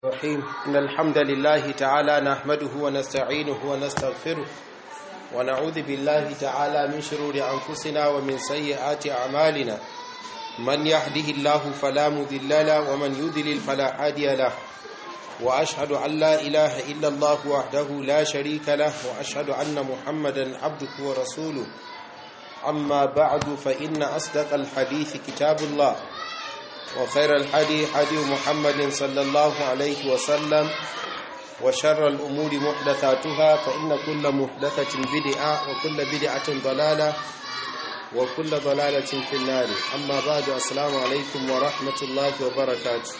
الرحيم إن الحمد لله تعالى نحمده ونستعينه ونستغفره ونعوذ بالله تعالى من شرور أنفسنا ومن سيئات أعمالنا من يهده الله فلا مذل له ومن يذلل فلا هادي له وأشهد أن لا إله إلا الله وحده لا شريك له وأشهد أن محمدا عبده ورسوله أما بعد فإن أصدق الحديث كتاب الله وخير الحدي حدي محمد صلى الله عليه وسلم وشر الأمور محدثاتها فإن كل محدثة بدعة وكل بدعة ضلالة وكل ضلالة في النار أما بعد السلام عليكم ورحمة الله وبركاته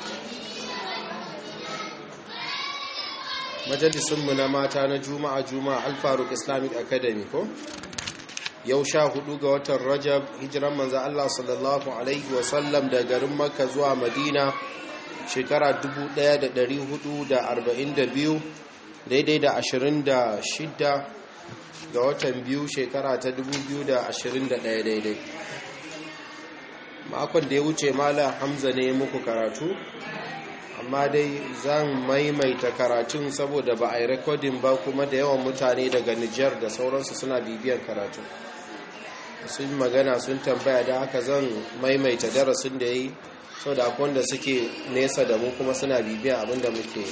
majalisunmu na mata na juma'a juma'a alfaruk islamic academy ko yau sha hudu ga watan rajab hijiran manzo Allah sallallahu alaihi wasallam da garin makka zuwa madina shekara 1442 daidai da 26 ga watan biyu shekara ta 2021 daidai makon da ya wuce mala hamza ne muku karatu amma dai zan maimaita karatun saboda ba a yi rekodin ba kuma da yawan mutane daga nijar da sauransu suna bibiyar karatu sun magana sun tambaya da haka zan maimaita darasin da ya yi sau da akwai wanda suke nesa da mu kuma suna bibiyan abin da muke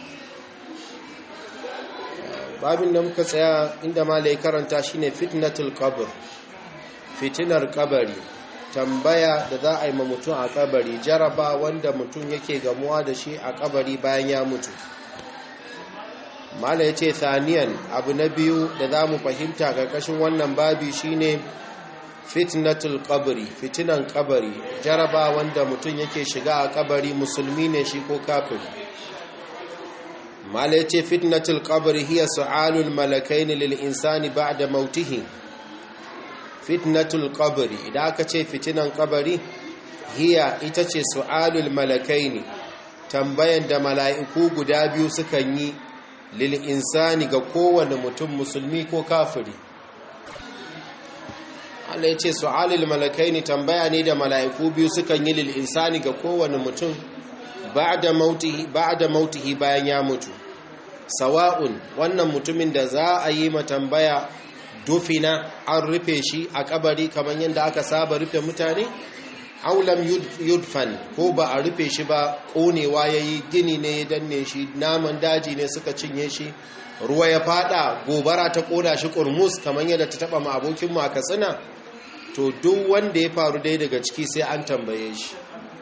babin da muka tsaya inda malai karanta shine fitnatul qabr fitinar kabari tambaya da za a yi ma mutum a kabari jaraba wanda mutum yake gamuwa da shi a kabari bayan ya mutu mala ya ce thaniyan abu na biyu da za mu fahimta ƙarƙashin wannan babi shine fitnatul kabari fitinan kabari jaraba wanda mutum yake shiga a kabari musulmi ne shi ko kafiri mala ya ce fitnatul kabari hiya su'alul malakaini lil insani ba'da mautihi fitnatul kabari idan aka ce fitinan kabari hiya ita ce su'alul malakaini tambayan da mala'iku guda biyu sukan yi lil insani ga kowane mutum musulmi ko kafiri Allah ya ce su'alul malakaini tambaya ne da mala'iku biyu sukan yi lil insani ga kowane mutum ba'da mautihi ba'da mautihi bayan ya mutu sawa'un wannan mutumin da za a yi ma tambaya dufina an rufe shi a kabari kamar yadda aka saba rufe mutane aulam yudfan ko ba a rufe shi ba konewa ya yi gini ne ya danne shi naman daji ne suka cinye shi ruwa ya fada gobara ta koda shi kurmus kamar yadda ta taba ma abokinmu a katsina to duk wanda ya faru dai daga ciki sai an tambaye shi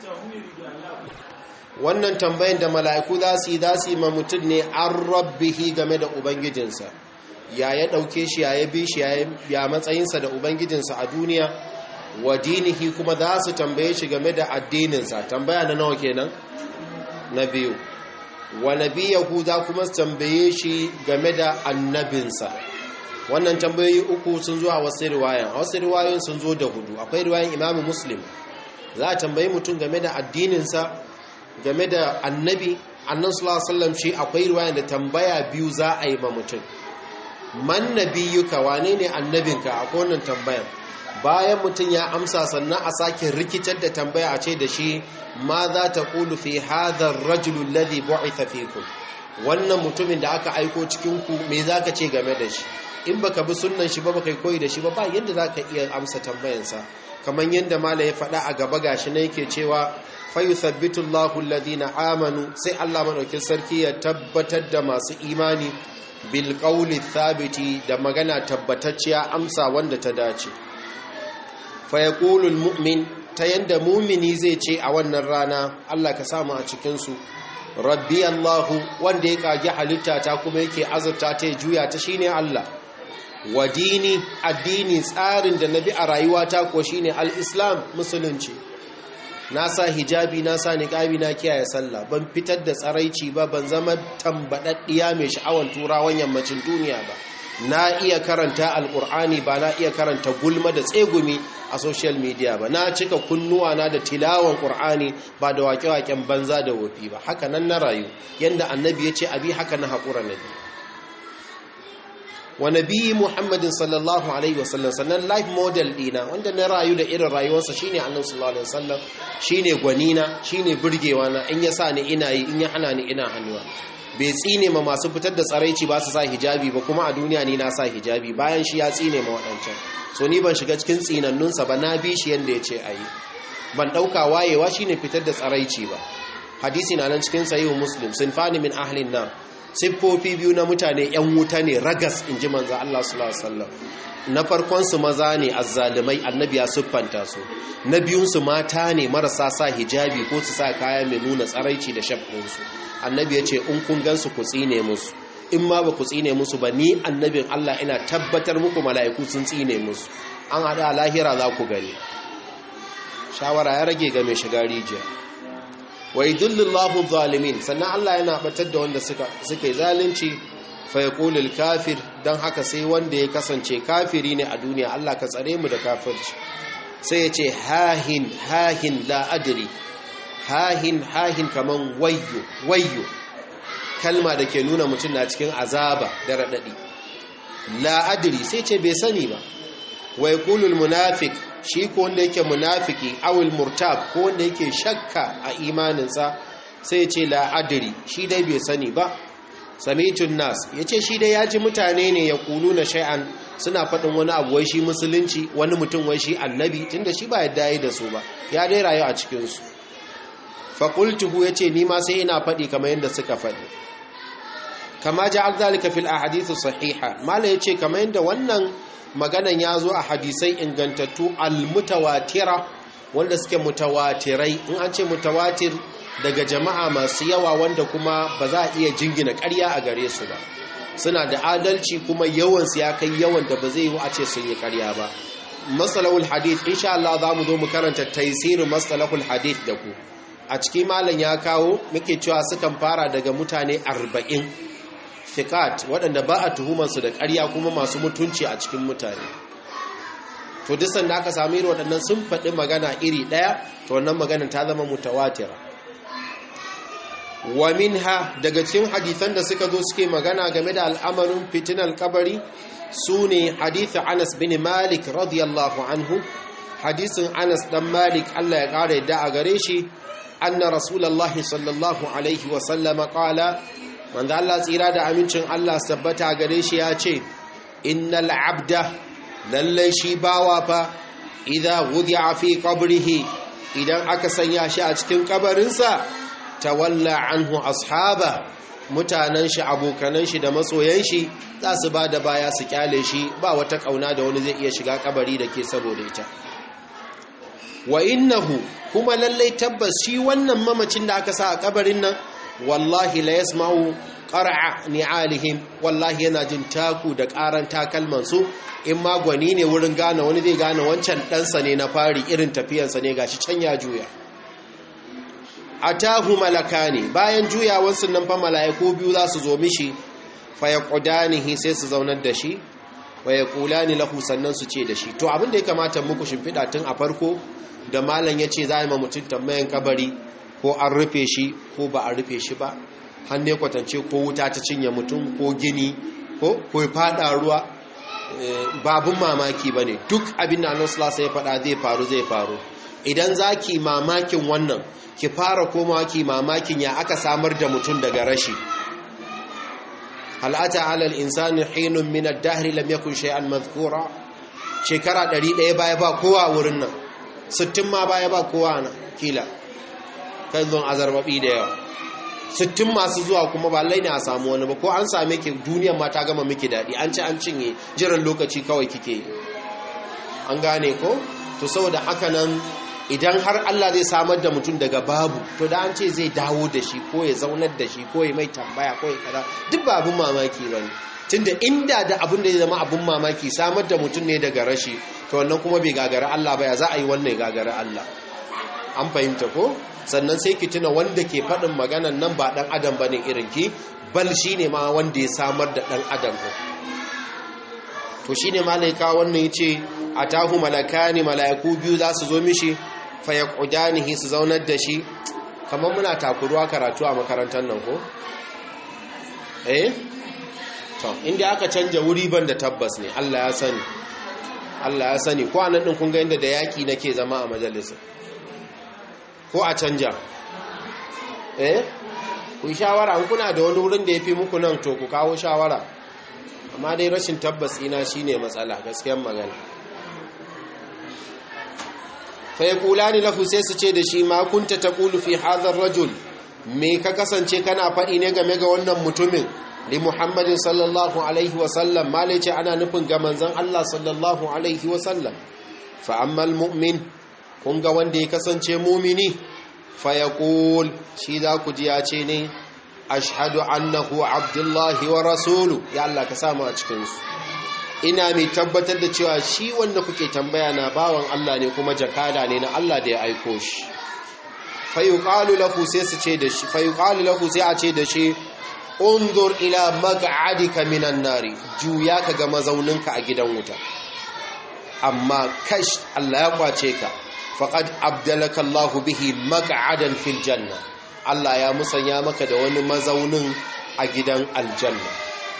wannan tambayin da mala'iku za su yi za su yi ma mutum ne an rabbihi game da ubangijinsa ya ya ɗauke shi ya ya bi shi ya matsayinsa da ubangijinsa a duniya wa dinihi kuma za su tambaye shi game da addininsa tambaya na nawa kenan na biyu wa nabiyahu za kuma su tambaye shi game da annabinsa wannan tambayoyi uku sun zo a wasu riwayan a wasu riwayoyin sun zo da hudu akwai riwayan imamu muslim za a tambayi mutum game da addininsa game da annabi annan sallallahu alaihi wasallam shi akwai riwayan da tambaya biyu za a yi ma mutum man nabiyuka wane ne annabinka a wannan tambayan bayan mutum ya amsa sannan a sake rikitar da tambaya a ce da shi ma za ta kulu fi hadar rajulun ladhi bu'itha fikum wannan mutumin da aka aiko cikin ku me zaka ce game da shi in baka bi sunnan shi ba baka koyi da shi ba ba yadda zaka iya amsa tambayansa kamar yadda mala ya faɗa a gaba gashi na yake cewa fayuthabbitu Allahu alladhina amanu sai Allah madaukin sarki ya tabbatar da masu imani bilƙauli thabiti da magana tabbatacciya amsa wanda ta dace fayakulul mu'min ta yanda mumini zai ce a wannan rana Allah ka samu a cikinsu rabbi Allahu wanda ya kage halitta ta kuma yake azurta ta juya ta shine Allah wa dini addini tsarin da nabi a rayuwata ko shine al-islam musulunci na sa hijabi na sa niqabi na kiyaye sallah ban fitar da tsaraici ba ban zama tambadaddiya mai sha'awan turawan yammacin duniya ba na iya karanta alkur'ani ba na iya karanta gulma da tsegumi a social media ba na cika kunnuwa na da tilawan qur'ani ba da wake-waken banza da wofi ba haka nan na rayu yanda annabi ya ce abi haka na haƙura nabi wa nabi muhammadin sallallahu alaihi wasallam sannan life model dina wanda na rayu da irin rayuwarsa shine annabi sallallahu alaihi wasallam shine gwanina shine burgewa na in ya sa ni ina yi in ya hana ni ina hannuwa bai tsine ma masu fitar da tsaraici ba su sa hijabi ba kuma a duniya ni na sa hijabi bayan shi ya tsine ma waɗancan so ni ban shiga cikin tsinannunsa ba na bi shi yadda ya ce a yi ban ɗauka wayewa shine fitar da tsaraici ba hadisi na nan cikin sayihu muslim sun fani min ahlin nan siffofi biyu na mutane yan wuta ne ragas in ji manzo Allah sallallahu alaihi wasallam na farkon su maza ne azzalumai annabi ya siffanta su na biyun su mata ne marasa sa hijabi ko su sa kaya mai nuna tsaraici da shafin su annabi ya ce in kun gansu ku tsine musu in ma ba ku tsine musu ba ni annabin Allah ina tabbatar muku mala'iku sun tsine musu an hada lahira za ku gani shawara ya rage ga mai shiga rijiya wa yudillillahu zalimin sannan Allah yana batar da wanda suka suka yi zalunci fa yaqulul kafir dan haka sai wanda ya kasance kafiri ne a duniya Allah ka tsare mu da kafirci sai ya ce hahin hahin la adri hahin hahin kaman wayyo wayyo kalma da ke nuna mutum na cikin azaba da radadi la adri sai ce bai sani ba wa yaqulul munafiq shi ko wanda yake munafiki awil murtab ko wanda yake shakka a imaninsa sai ce la adri shi dai bai sani ba samitun nas yace shi dai yaji mutane ne ya kulu na shay'an suna faɗin wani abu wai shi musulunci wani mutum wai shi annabi tunda shi ba yadda yi da su ba ya dai rayu a cikin su fa qultuhu yace ni ma sai ina faɗi kamar yadda suka faɗi kama ja'al zalika fil ahadith sahiha mala yace kamar yadda wannan maganan ya zo a hadisai ingantattu almutawatira wanda suke mutawatirai in an ce mutawatir daga jama'a masu yawa wanda kuma ba za a iya jingina ƙarya a gare su ba suna da adalci kuma yawansu ya kai yawan da ba zai yi a ce sun yi ƙarya ba matsalahul hadith insha Allah za mu zo mu karanta taisirin matsalahul hadith da ku a cikin malam ya kawo muke cewa sukan fara daga mutane arba'in fiqat waɗanda ba a tuhumarsu da ƙarya kuma masu mutunci a cikin mutane to duk sanda aka sami irin waɗannan sun faɗi magana iri ɗaya to wannan magana ta zama mutawatira wa minha daga cikin hadisan da suka zo suke magana game da al'amarin fitinar kabari su ne hadithin Anas bin Malik radiyallahu anhu hadisin Anas dan Malik Allah ya ƙara yadda a gare shi anna rasulullahi sallallahu alaihi wa sallama qala manzo Allah tsira da amincin Allah sabbata gare shi ya ce innal abda lallai shi bawa fa idza wudi'a fi qabrihi idan aka sanya shi a cikin kabarinsa tawalla anhu ashaba mutanen shi abokanan shi da masoyan shi za su ba da baya su kyale shi ba wata kauna da wani zai iya shiga kabari da ke saboda ita wa innahu kuma lallai tabbas shi wannan mamacin da aka sa a kabarin nan wallahi la yasma'u qar'a ni'alihim wallahi yana jin taku da karan takalman su in ma gwani ne wurin gane wani zai gane wancan ɗansa ne na fari irin tafiyarsa ne gashi can ya juya atahu malakani bayan juyawansu nan fa mala'iku biyu za su zo mishi fa yaqudanihi sai su zaunar da shi wa yaqulani lahu sannan su ce da shi to abin da ya kamata muku shimfida tun a farko da malam yace za yi ma mutum tambayan kabari ko an rufe shi ko ba a rufe shi ba hannu kwatance ko wuta ta cinye mutum ko gini ko ko fada ruwa babun mamaki bane duk abin da annabi sallallahu ya faɗa zai faru zai faru idan zaki mamakin wannan ki fara komawa ki mamakin ya aka samar da mutum daga rashi halata alal insani hinun min ad-dahr lam yakun shay'an madhkura shekara 100 baya ba kowa wurin nan 60 ma baya ba kowa na kila kan zon azarbabi da yawa sittin masu zuwa kuma ba lai ne a samu wani ba ko an same ki duniyar ma ta gama miki daɗi an ci an cinye jiran lokaci kawai kike yi an gane ko to saboda haka nan idan har Allah zai samar da mutum daga babu to da an ce zai dawo da shi ko ya zaunar da shi ko ya mai tambaya ko ya kaza duk ba abin mamaki ba ne tunda inda da abin da ya zama abin mamaki samar da mutum ne daga rashi to wannan kuma bai gagara Allah ba ya za a yi wannan gagara Allah an fahimta ko sannan sai ki tuna wanda ke faɗin maganan nan ba ɗan adam ba ne irinki bal shi ne ma wanda ya samar da ɗan adam ko to shi ne malaika wannan ya ce a tahu malaka ne mala'iku biyu za su zo mishi faya ƙudanihi su zaunar da shi kamar muna takuruwa karatu a makarantar nan ko? eh? to inda aka canja wuri ban da tabbas ne Allah ya sani Allah ya sani ko anan din kun ga inda da yaki nake zama a majalisa ko a canja eh ku shawara an kuna da wani wurin da yafi muku nan to ku kawo shawara amma dai rashin tabbas ina shine matsala gaskiyar magana fa yaqulani lahu sai su ce da shi ma kunta taqulu fi hadha ar-rajul me ka kasance kana faɗi ne game ga wannan mutumin li muhammadin sallallahu alaihi wasallam malice ana nufin ga manzon Allah sallallahu alaihi wasallam fa ammal mu'min kun ga wanda ya kasance mumini fa yaqul shi za ku ji ya ce ne ashhadu annahu abdullahi wa rasulu ya Allah ka samu a cikin su ina mai tabbatar da cewa shi wanda kuke tambaya na bawan Allah ne kuma jakada ne na Allah da ya aiko shi fayuqalu lahu sai su ce da shi fayuqalu lahu sai a ce da shi unzur ila maq'adika minan nari juya ka ga mazauninka a gidan wuta amma kash Allah ya kwace ka faqad abdalaka Allah bihi maq'adan fil janna Allah ya musanya maka da wani mazaunin a gidan aljanna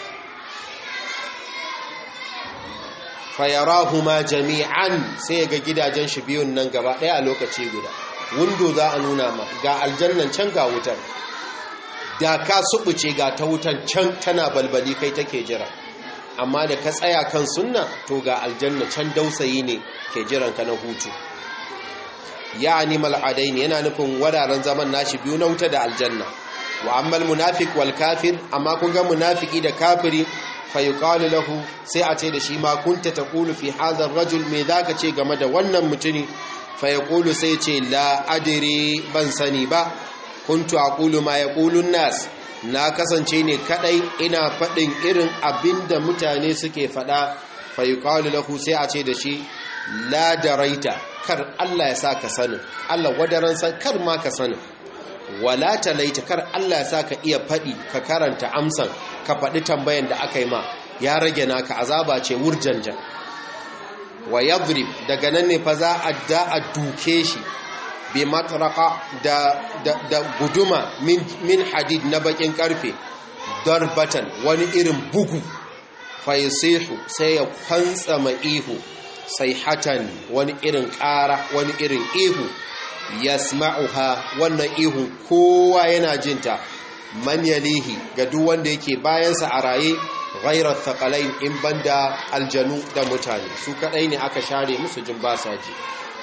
fayarahuma jami'an sai ga gidajen shi biyun nan gaba daya a lokaci guda windo za a nuna ma ga aljannan can ga wutar da ka subuce ga ta wutan can tana balbali kai take jira amma da ka tsaya kan sunna to ga aljanna can dausayi ne ke jiran ka na hutu ya animal adaini yana nufin wadaren zaman nashi biyu na wuta da aljanna wa ammal munafiq wal kafir amma kun ga munafiki da kafiri fa yuqalu lahu sai a ce da shi ma kunta taqulu fi hadha ar-rajul me zaka ce game da wannan mutuni fa yaqulu sai ce la adri ban sani ba kuntu aqulu ma yaqulu nas na kasance ne kadai ina fadin irin abinda mutane suke fada fa yuqalu lahu sai a ce da shi la daraita kar Allah ya saka sanin Allah wadaran san kar ma ka sanin wala talaita kar Allah ya saka iya fadi ka karanta amsan ka fadi tambayan da aka yi ma ya rage naka azaba ce wurjanja wa yadrib daga nan ne fa za a da a duke shi bi matraka da, da, da guduma min, min hadid na bakin karfe darbatan wani irin bugu faisihu sai ya kwantsa ma ihu sai hatan wani irin ƙara wani irin ihu yasma'uha wannan ihun kowa yana jinta man yalihi ga duk wanda yake bayansa a raye ghairar thaqalain in banda aljanu da mutane su kadai ne aka share musu jin ba sa ji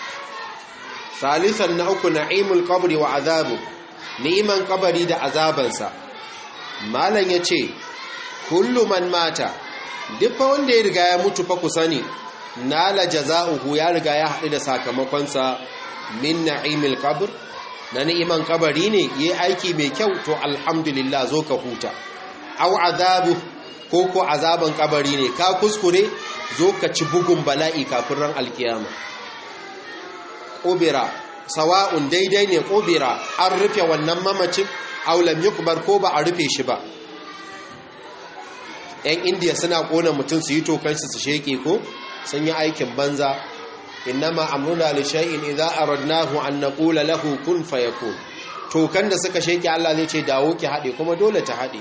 salisan na uku na'imul qabri wa azabu ni'iman kabari da azabansa malam yace kullu man mata duk wanda ya riga ya mutu fa ku sani nala jaza'uhu ya riga ya haɗu da sakamakonsa min na'imil qabr na ni'iman kabari ne yi aiki mai kyau to alhamdulillah zo ka huta au azabu ko ko azaban kabari ne ka kuskure zo ka ci bugun bala'i kafin ran alkiyama ƙobira sawa'un daidai ne ƙobira an rufe wannan mamacin aulam yukbar ko ba a rufe shi ba yan indiya suna ƙona mutum su yi tokansu su sheke ko sun yi aikin banza innama amruna li shay'in idza aradnahu an naqula lahu kun fayakun tokan da suka sheke Allah zai ce dawo ki hade kuma dole ta hade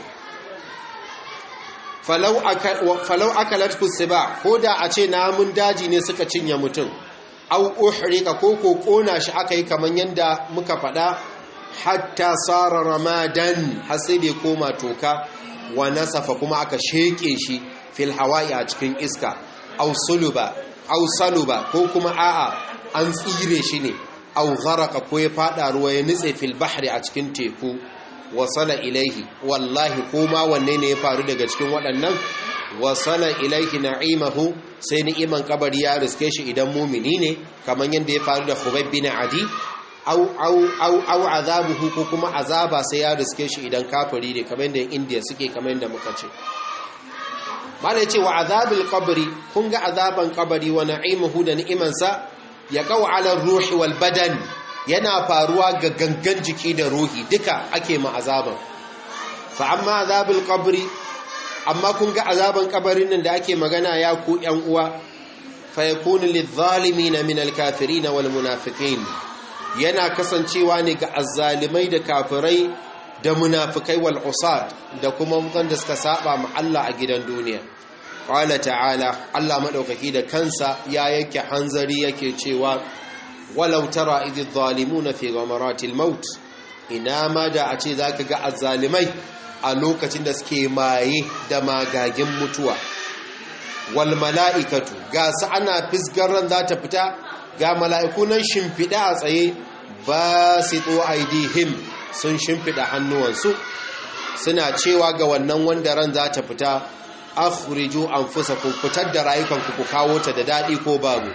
falau falau akalat kusiba koda a ce namun daji ne suka cinye mutum au uhrika ko ko kona shi aka yi kaman yanda muka fada hatta sara ramadan har sai da koma toka wa nasafa kuma aka sheke shi fil hawa'i a cikin iska au suluba au saluba ko kuma a'a an tsire shi ne au gharaka ko ya fada ruwa ya nitse fil bahri a cikin teku wasala ilaihi wallahi ko ma wanne ne ya faru daga cikin waɗannan wasala ilaihi na'imahu sai ni'iman kabari ya riske shi idan mumini ne kamar yadda ya faru da Khubayb bin Adi au au au au azabuhu ko kuma azaba sai ya riske shi idan kafiri ne kamar yadda India suke kamar yadda muka ce malai ce wa azabil qabri kun ga azaban kabari wa na'imuhu da ni'imansa ya qaw ala ruhi wal badan yana faruwa ga gangan jiki da ruhi duka ake ma azaban fa amma azabil qabri amma kun ga azaban kabarin nan da ake magana ya ku yan uwa fa yakunu lidh-dhalimin min al-kafirin wal munafiqin yana kasancewa ne ga azzalimai da kafirai da munafikai wal usad da kuma wanda suka saba ma Allah a gidan duniya qala ta'ala Allah madaukaki da kansa ya yake hanzari yake cewa walau tara idh zalimuna fi ghamaratil maut ina ma da a ce zaka ga azzalimai a lokacin da suke maye da magagin mutuwa wal mala'ikatu ga su ana fisgaran za ta fita ga mala'iku nan shimfiɗa a tsaye ba su tso aidihim sun shimfiɗa hannuwansu suna cewa ga wannan wanda ran za ta fita akhriju anfusakum fitar da rayukanku ku kawo ta da daɗi ko babu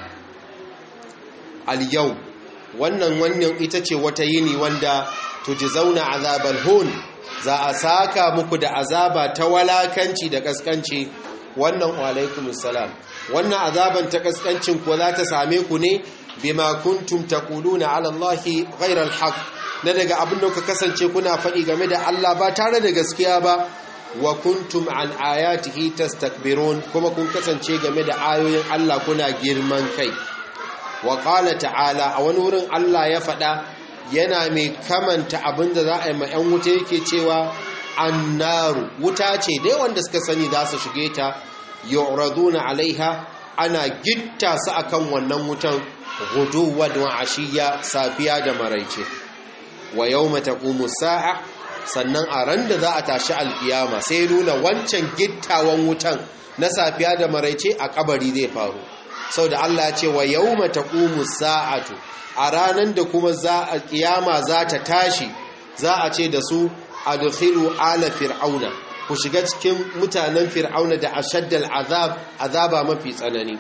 al yau wannan wannan ita ce wata yini wanda tujzauna azabal hun za a saka muku da azaba ta walakanci da kaskanci wannan alaikumus salam wannan azaban ta kaskancin ko za ta same ku ne bima kuntum taquluna ala allahi ghayra alhaq na daga abin da ku kasance kuna faɗi game da Allah ba tare da gaskiya ba wa kuntum an ayatihi tastakbirun kuma kun kasance game da ayoyin Allah kuna girman kai wa qala ta'ala a wani wurin Allah ya faɗa yana mai kamanta abin da za a yi ma 'yan wuta yake cewa annaru wuta ce dai wanda suka sani za su shige ta yu'raduna alaiha ana gitta su akan wannan wutan guduwan wa ashiya safiya da maraice wa yawma taqumu sa'a sannan a ran da za a tashi alkiyama sai nuna wancan gittawan wutan na safiya da maraice a kabari zai faru saboda Allah ya ce wa yawma taqumu sa'atu a ranan da kuma za a kiyama za ta tashi za a ce da su adkhilu ala fir'auna ku shiga cikin mutanen fir'auna da ashaddal azab azaba mafi tsanani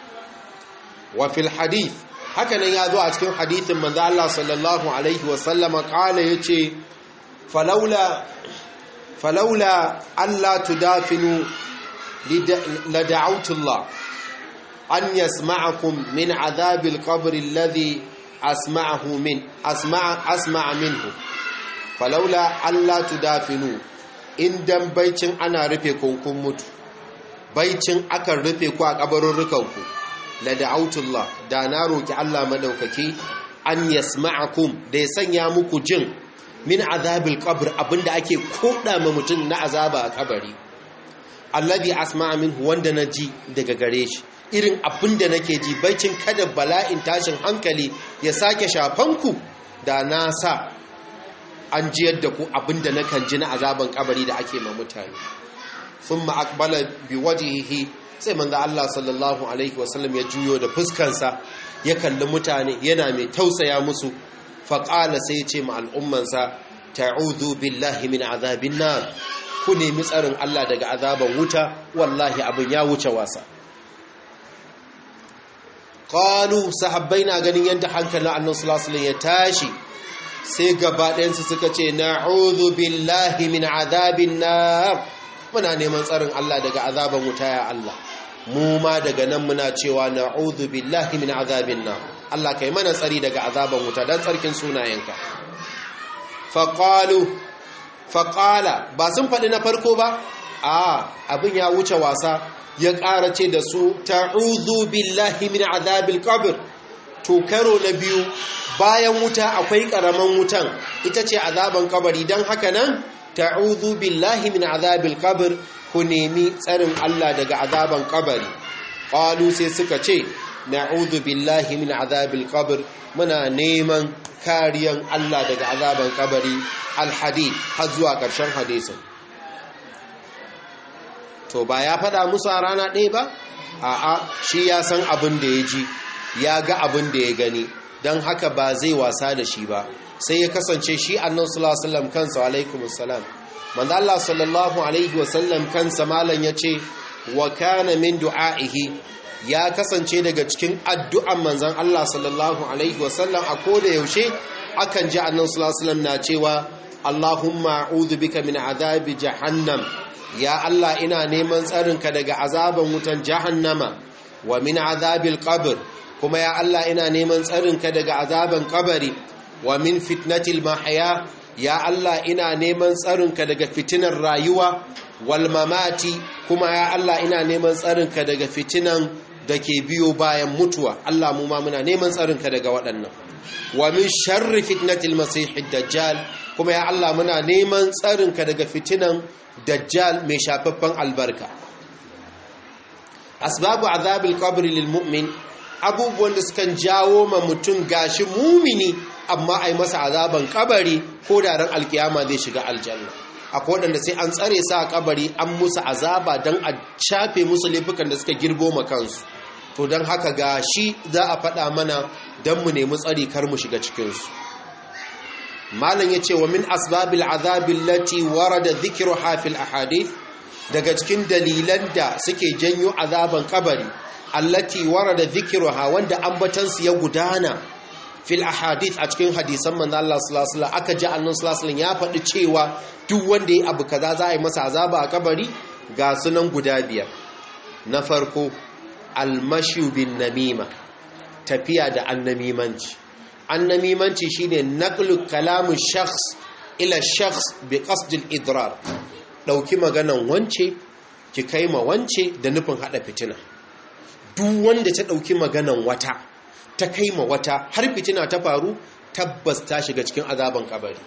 wa fil hadith haka nan ya zo a cikin hadithin manzo Allah sallallahu alaihi wa sallama kala yace falaula falaula alla tudafinu la da'awtu Allah an yasma'akum min azabil qabr alladhi asma'ahu min asma'a asma'a minhu falaula alla tudafinu indan baicin ana rufe kunkun mutu baicin akan rufe ku a kabarurrukanku la da'autullah da na roki Allah madaukaki an yasma'akum da ya sanya muku jin min azabil qabr abinda ake koda ma mutum na azaba a kabari alladhi asma'a minhu wanda naji daga gare shi irin abinda nake ji baicin kada bala'in tashin hankali ya sake shafanku da na sa an jiyar da ku abinda na kan ji na azaban kabari da ake ma mutane sun ma'akbala bi wajihihi sai manzo Allah sallallahu alaihi wasallam ya juyo da fuskansa ya kalli mutane yana mai tausaya musu faƙala sai ce ma al'ummansa ta'udhu billahi min azabin nar ku nemi tsarin Allah daga azaban wuta wallahi abin ya wuce wasa qalu sahabbai na ganin yadda hankalin annabi sallallahu alaihi wasallam ya tashi sai gaba ɗayansu suka ce na'udhu billahi min azabin nar muna neman tsarin Allah daga azaban wuta ya Allah mu ma daga nan muna cewa na'udhu billahi min azabin nar Allah kai mana tsari daga azaban wuta dan tsarkin sunayenka faqalu faqala ba sun faɗi na farko ba a abin ya wuce wasa ya ƙara ce da su ta'udhu billahi min azabil qabr to karo na biyu bayan wuta akwai ƙaraman wutan ita ce azaban kabari don haka nan ta'udhu billahi min azabil qabr ku nemi tsarin Allah daga azaban kabari qalu sai suka ce na'udhu billahi min azabil qabr muna neman kariyan Allah daga azaban kabari alhadid har zuwa ƙarshen hadisin to ba ya faɗa musu a rana ɗaya ba a'a shi ya san abin da ya ji ya ga abin da ya gani don haka ba zai wasa da shi ba sai ya kasance shi annan sallallahu kansa alaikum assalam manzo Allah sallallahu alaihi wasallam kansa malan yace wa kana min du'aihi ya kasance daga cikin addu'an manzon Allah sallallahu alaihi wasallam a koda yaushe akan ji annan sallallahu na cewa Allahumma a'udhu bika min azabi jahannam ya Allah ina neman tsarinka daga azaban wutan jahannama wa min azabil qabr kuma ya Allah ina neman tsarinka daga azaban kabari wa min fitnatil mahya ya Allah ina neman tsarinka daga fitinar rayuwa wal mamati kuma ya Allah ina neman tsarinka daga fitinan da ke biyo bayan mutuwa Allah mu ma muna neman tsarinka daga waɗannan wa min sharri fitnatil masihid dajjal kuma ya Allah muna neman tsarinka daga fitinan dajjal mai shafaffen albarka asbabu azabil qabri lil mu'min abubuwan da sukan jawo ma mutum gashi mumini amma ai masa azaban kabari ko da ran alkiyama zai shiga aljanna akwai waɗanda sai an tsare sa a kabari an musu azaba don a shafe musu laifukan da suka girbo ma kansu to don haka ga shi za a faɗa mana don mu nemi tsari kar mu shiga cikinsu malam ya ce wa min asbabil azabin lati warada zikiru hafil ahadith daga cikin dalilan da suke janyo azaban kabari allati warada zikiru ha wanda ambatansu ya gudana fil ahadith a cikin hadisan manzo Allah sallallahu alaihi aka ji annabi sallallahu alaihi ya faɗi cewa duk wanda yayi abu kaza za a yi masa azaba a kabari ga sunan guda biyar na farko almashu bin namima tafiya da annamimanci annamimanci shine naqlu kalamu shakhs ila shakhs bi qasd al idrar dauki maganan wance ki kai ma wance da nufin hada fitina duk wanda ta dauki maganan wata ta kai ma wata har fitina ta faru tabbas ta shiga cikin azaban kabari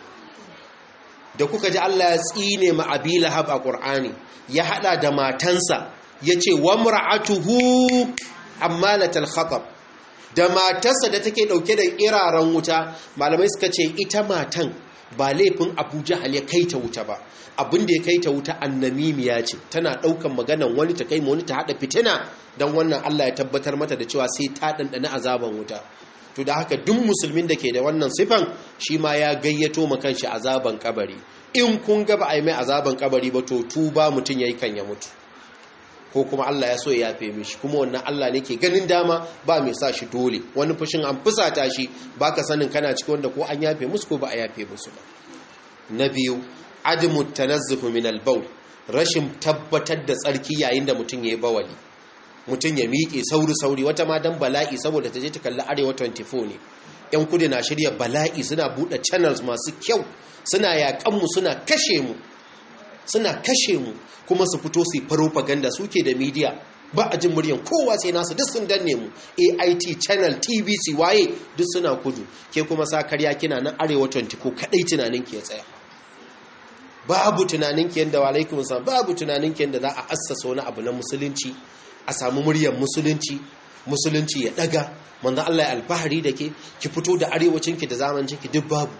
da kuka ji Allah ya tsine ma abi lahab a qur'ani ya hada da matansa yace wa mar'atuhu ammalatal khatab da matarsa da take dauke da iraran wuta malamai suka ce ita matan ba laifin Abu Jahal ya kai ta wuta ba abin da ya kai ta wuta annamimiya ce tana daukan maganan wani ta kai ma wani ta hada fitina dan wannan Allah ya tabbatar mata da cewa sai ta dandana azaban wuta to da haka duk musulmin da ke da wannan sifan shi ma ya gayyato ma kanshi azaban kabari in kun ga ba a yi mai azaban kabari ba to tuba mutum yayi kan ya mutu ko kuma Allah ya so ya yafe mishi kuma wannan Allah ne ke ganin dama ba mai sa shi dole wani fushin an fusata shi baka sanin kana cikin wanda ko an yafe musu ko ba a yafe musu ba na biyu adamu tanazzuhu min al-bawl rashin tabbatar da tsarki yayin da mutum yayi bawali mutum ya miƙe sauri sauri wata ma dan bala'i saboda ta je ta kalli arewa 24 ne yan kudu na shirya bala'i suna buɗe channels masu kyau suna yakan mu suna kashe mu suna kashe mu kuma su fito su yi propaganda suke da media ba a jin muryan kowa sai nasu duk sun danne mu AIT channel TVC waye duk suna kudu ke kuma sa karya kina nan arewa 20 ko kadai tunanin ki ya tsaya babu tunanin ki yanda alaikum salam babu tunanin ki yanda za a assasa wani abu na musulunci a samu muryar musulunci musulunci ya daga manzo Allah ya alfahari da ke ki fito da arewacin ki da zamancin ki duk babu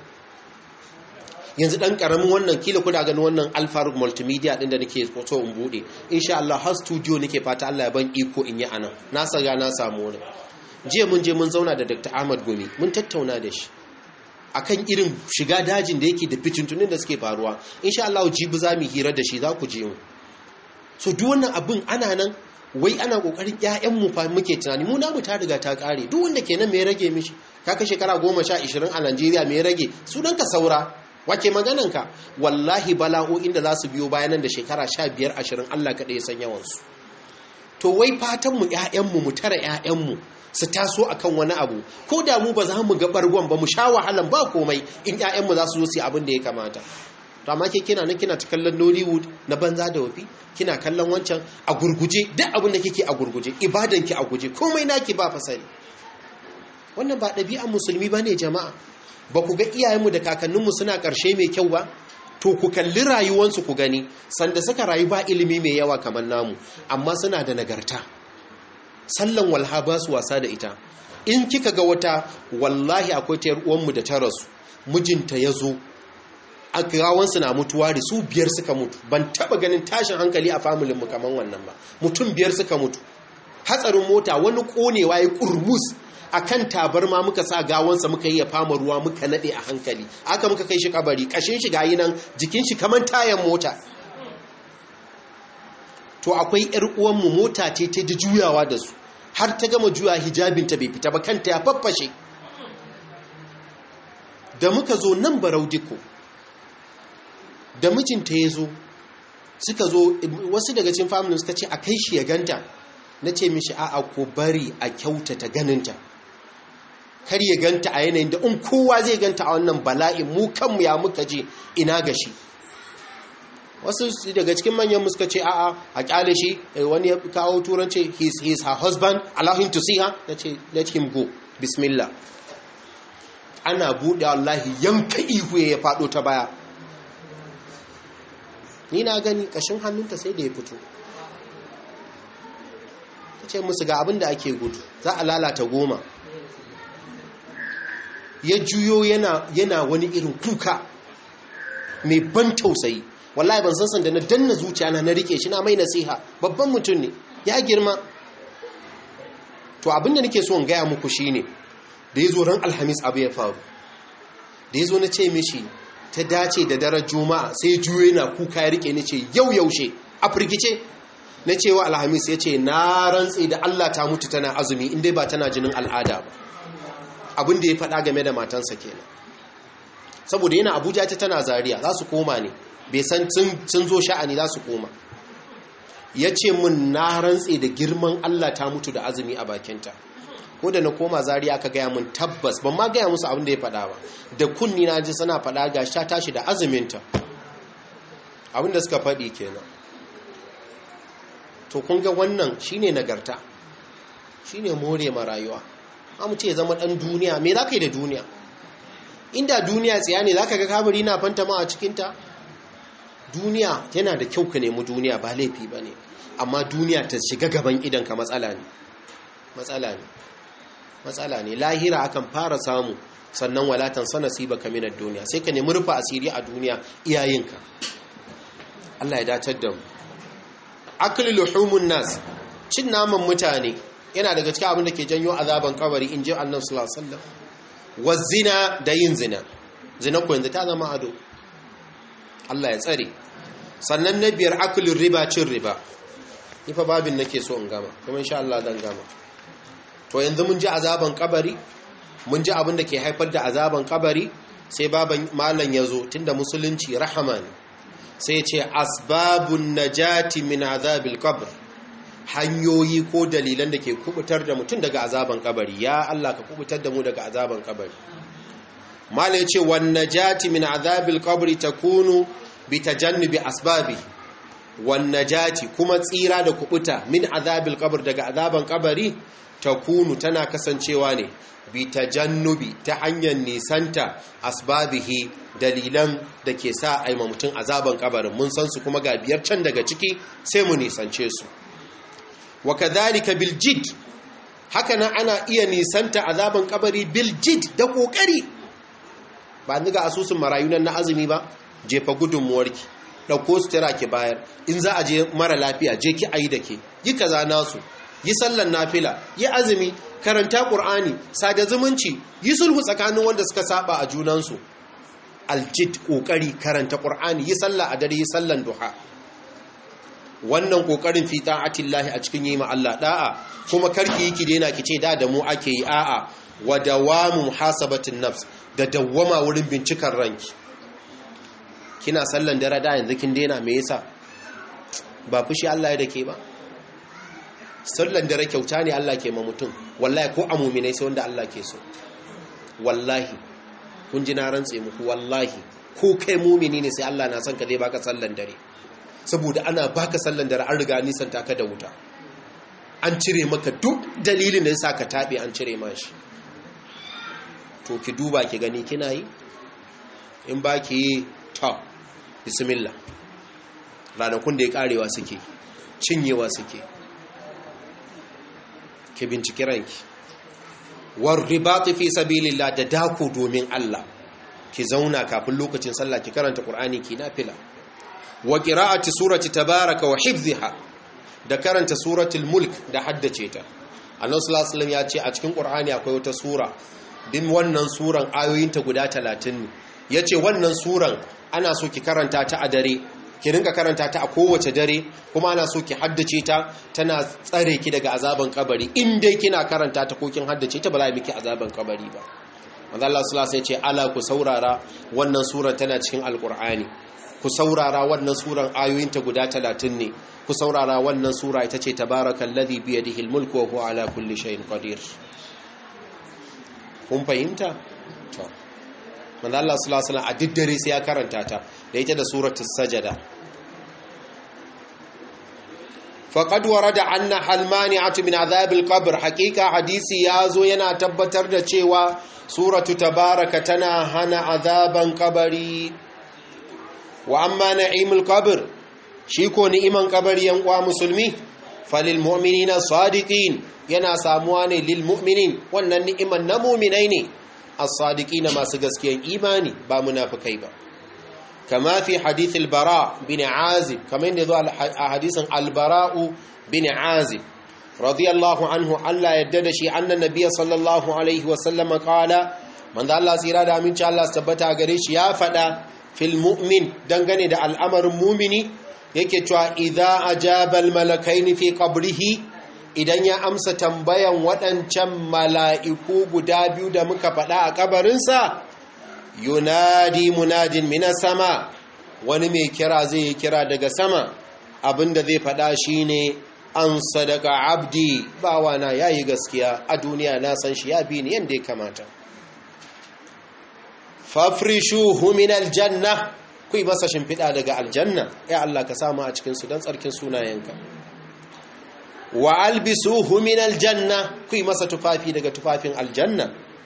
yanzu dan karamin wannan kila kuna ganin wannan alfaruk multimedia din da nake so in bude insha Allah har studio nake fata Allah ya ban iko in yi anan na saga na samu wani jiya mun je mun zauna da Dr. Ahmad Gumi mun tattauna da shi akan irin shiga dajin da yake da fitintunin da suke faruwa insha Allah jibi za mu hira da shi za ku je mu so duk wannan abin ana nan wai ana kokarin ƴaƴan mu fa muke tunani mu namu ta riga ta kare duk wanda kenan me rage mishi ka kai shekara 10 20 a Najeriya me rage sunan ka saura wake magananka wallahi bala'o'in da za su biyo bayanan da shekara sha biyar ashirin Allah kaɗai ya san yawansu to wai fatanmu ‘ya'yanmu mu tara ‘ya'yanmu su taso a kan wani abu ko da mu ba za mu ga ɓargon ba mu sha wahalan ba komai in ‘ya'yanmu za su zo su yi abin da ya kamata to amma ke kina nan kina ta kallon nollywood na banza da wafi kina kallon wancan a gurguje duk abin da kike a gurguje ibadanki a guje komai naki ba fasari wannan ba ɗabi'an musulmi ba ne jama'a ba ku ga iyayenmu da kakanninmu suna ƙarshe mai kyau ba to ku kalli rayuwansu ku gani sanda suka rayu ba ilimi mai yawa kamar namu amma suna da nagarta sallan walha ba su wasa da ita in kika ga wata wallahi akwai ta uwanmu da ta rasu mijinta ya zo a gawansu na mutuwa da su biyar suka mutu ban taba ganin tashin hankali a familinmu kamar wannan ba mutum biyar suka mutu hatsarin mota wani konewa ya kurmus a kan tabarma muka sa gawansa muka yi ya fama ruwa muka nade a hankali aka muka kai shi kabari kashin shi gayi nan jikin shi kaman tayan mota to akwai yar uwanmu mota ce ta ji juyawa da su har ta gama juya hijabinta bai fita ba kanta ya faffashe da muka zo nan barau diko da mijinta ya zo suka zo wasu daga cikin familin suka ce a kai shi ya ganta na ce mishi a'a ko bari a kyautata ganinta kar ya ganta a yanayin da in kowa zai ganta a wannan bala'in mu kanmu ya muka je ina ga shi wasu daga cikin manyan suka ce a'a a kyale shi wani ya kawo turanci he is her husband allow him to see her na ce let him go bismillah ana buɗe wallahi yanka ihu ya faɗo ta baya ni na gani ƙashin hannunta sai da ya fito ta ce musu ga abin da ake gudu za a lalata goma ya juyo yana, yana wani irin kuka mai ban tausayi wallahi ban san sanda na danna zuciya na na rike shi na mai nasiha babban mutum ne ya girma to abinda nake so in gaya muku shine da ya zo ran alhamis abu ya faru da ya zo na ce mishi ta dace da daren juma'a sai juyo yana kuka ya rike ni ce yau yaushe a firgice na cewa alhamis ya ce na rantse da allah ta mutu tana azumi inda ba tana jinin al'ada ba abin da ya faɗa game da matansa kenan saboda yana abuja ta tana zariya za su koma ne bai san sun zo sha'ani za su koma ya ce mun na rantse da girman allah ta mutu da azumi a bakinta ko da na koma zariya aka gaya mun tabbas ban ma gaya musu abin da ya faɗa ba da kunni na ji suna faɗa ga sha tashi da azuminta abin da suka faɗi kenan to kun ga wannan shine nagarta shine more ma rayuwa amma ce zama ɗan duniya me za ka yi da duniya inda duniya tsaya ne za ka ga kabari na fanta ma a cikinta duniya yana da kyau ka nemi duniya ba laifi ba ne amma duniya ta shiga gaban idanka matsala ne matsala ne matsala ne lahira akan fara samu sannan walatan sana siba kaminar duniya sai ka nemi rufa asiri a duniya iyayenka Allah ya datar da mu akli luhumun nas cin naman mutane yana daga cikin abin da ke janyo azaban kabari in ji annabi sallallahu alaihi wasallam wa zina da yin zina zina ko yanzu ta zama ado Allah ya tsare sannan na biyar aklin riba cin riba ni fa babin nake so in gama kuma insha Allah zan gama to yanzu mun ji azaban kabari mun ji abin da ke haifar da azaban kabari sai baban malam yazo tunda musulunci rahama ne sai ya ce asbabun najati min azabil qabr hanyoyi ko dalilan da ke kubutar da mutum daga azaban kabari ya Allah ka kubutar da mu daga azaban kabari mala ya ce wan najati min azabil qabri takunu bi tajannubi asbabi wan najati kuma tsira da kubuta min azabil qabr daga azaban kabari takunu tana kasancewa ne bi tajannubi ta hanyar nisanta asbabihi dalilan da ke sa aima mutum azaban kabarin mun san su kuma ga biyar can daga ciki sai mu nisance su wa kadhalika bil jid haka nan ana iya nisanta azaban kabari bil jid da kokari ba ni ga asusun marayu nan na azumi ba jefa gudunmuwarki dauko sutura ki bayar in za a je mara lafiya je ki ayi da ke yi kaza nasu yi sallan nafila yi azumi karanta qur'ani sada zumunci yi sulhu tsakanin wanda suka saba a junansu aljid kokari karanta qur'ani yi sallah a dare yi sallan duha wannan kokarin fi ta'atillahi a cikin yi ma Allah da'a kuma karki yi ki daina ki ce da da mu ake yi a'a wa dawamu muhasabatin nafs da dawwama wurin bincikar ranki kina sallan dare da yanzu kin daina me yasa ba fushi Allah ya dake ba sallan dare kyauta ne Allah ke ma mutum wallahi ko a mu'minai sai wanda Allah ke so wallahi kun ji na rantse muku wallahi ko kai mu'mini ne sai Allah na son ka zai baka sallan dare saboda ana baka sallan dare an riga nisan taka da wuta an cire maka duk dalilin da ya sa ka taɓe an cire mashi to ki duba ki gani kina yi in ba ki yi ta bismillah ranakun da ya karewa suke cinyewa suke ki binciki ranki war ribati fi sabilillah da dako domin Allah ki zauna kafin lokacin sallah ki karanta qur'ani ki nafila wa qira'ati surati tabaraka wa hifdhiha da karanta suratul mulk da haddace ta annabi sallallahu alaihi wasallam ya ce a cikin qur'ani akwai wata sura din wannan suran ayoyinta guda 30 ne yace wannan suran ana so ki karanta ta a dare ki rinka karanta ta a kowace dare kuma ana so ki haddace ta tana tsare ki daga azaban kabari in dai kina karanta ta ko kin haddace ta ba za miki azaban kabari ba manzo Allah sallallahu alaihi wasallam ya ce ala ku saurara wannan suran tana cikin alqur'ani ku saurara wannan suran ayoyinta guda talatin ne ku saurara wannan sura ita ce tabarakallazi biyadihi almulku wa huwa ala kulli shay'in qadir kun fahimta to manzo Allah sallallahu alaihi wasallam a diddare sai ya karanta ta da ita da suratul sajada faqad warada anna halmani'atu min azabil qabr haqiqa hadisi yazo yana tabbatar da cewa suratu tabaraka tana hana azaban kabari wa amma na'imul qabr shi ko ni'iman kabari yan uwa musulmi falil mu'minina sadiqin yana samuwa ne lil mu'minin wannan ni'iman na mu'minai ne as-sadiqina masu gaskiyan imani ba munafikai ba kama fi hadith al-bara bin azib kama inda zo a hadisin al-bara'u bin azib radiyallahu anhu Allah yadda da shi annan nabiyyi sallallahu alaihi wa sallama qala manzo Allah tsira da aminci Allah tabbata gare shi ya fada fil mu'min dangane da al'amarin mu'mini yake cewa idza ajaba al-malakaini fi qabrihi idan ya amsa tambayan waɗancan mala'iku guda biyu da muka faɗa a kabarinsa yunadi munadin mina sama wani mai kira zai yi kira daga sama abinda zai faɗa shine an sadaka abdi bawana ya yi gaskiya a duniya na san shi ya bi ni yadda ya kamata fafrishuhu min aljanna ku yi masa shimfiɗa daga aljanna ya Allah ka samu a cikinsu don tsarkin sunayenka wa albisuhu min aljanna ku yi masa tufafi daga tufafin aljanna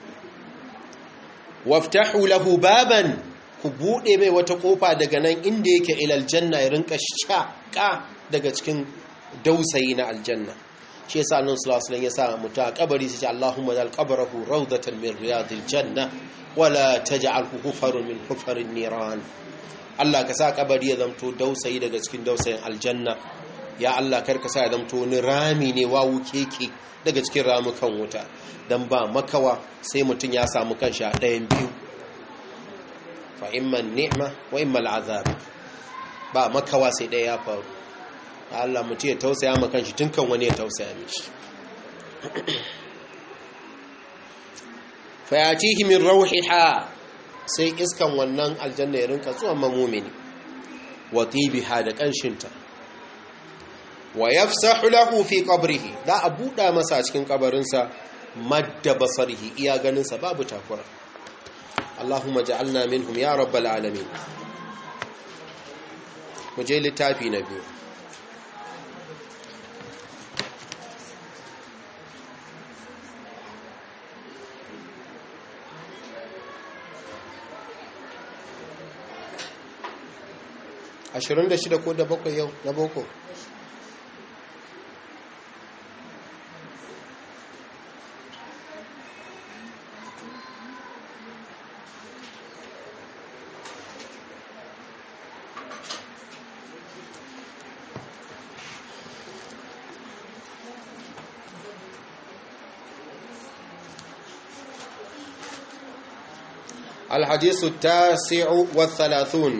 waftahu lahu baban ku bude mai wata kofa daga nan inda yake ila aljanna ya rinka shaka daga cikin dausayi na aljanna shi yasa annabi sallallahu alaihi wasallam ya sa mutu a kabari sai Allahumma ja'al qabrahu rawdatan min riyadil janna wala taj'alhu hufarun min hufarin niran Allah ka sa kabari ya zamto dausayi daga cikin dausayin aljanna ya Allah karka sa ya zamto wani rami ne wawu keke daga cikin ramukan wuta don ba makawa sai mutum ya samu kanshi a ɗayan biyu fa imman ni'ma wa imman azab ba makawa sai ɗaya ya faru Allah mutum ya tausaya ma kanshi tun kan wani ya tausaya mishi fa yatihi min rawhiha sai iskan wannan aljanna ya rinka zuwa mamumini wa tibiha da kanshinta wa yafsahu lahu fi qabrihi da a buɗa masa cikin kabarinsa madda basarihi iya ganinsa babu takura Allahumma ja'alna minhum ya rabbal alamin mu je littafi na biyu ashirin da shida ko da bakwai yau na boko الحديث التاسع والثلاثون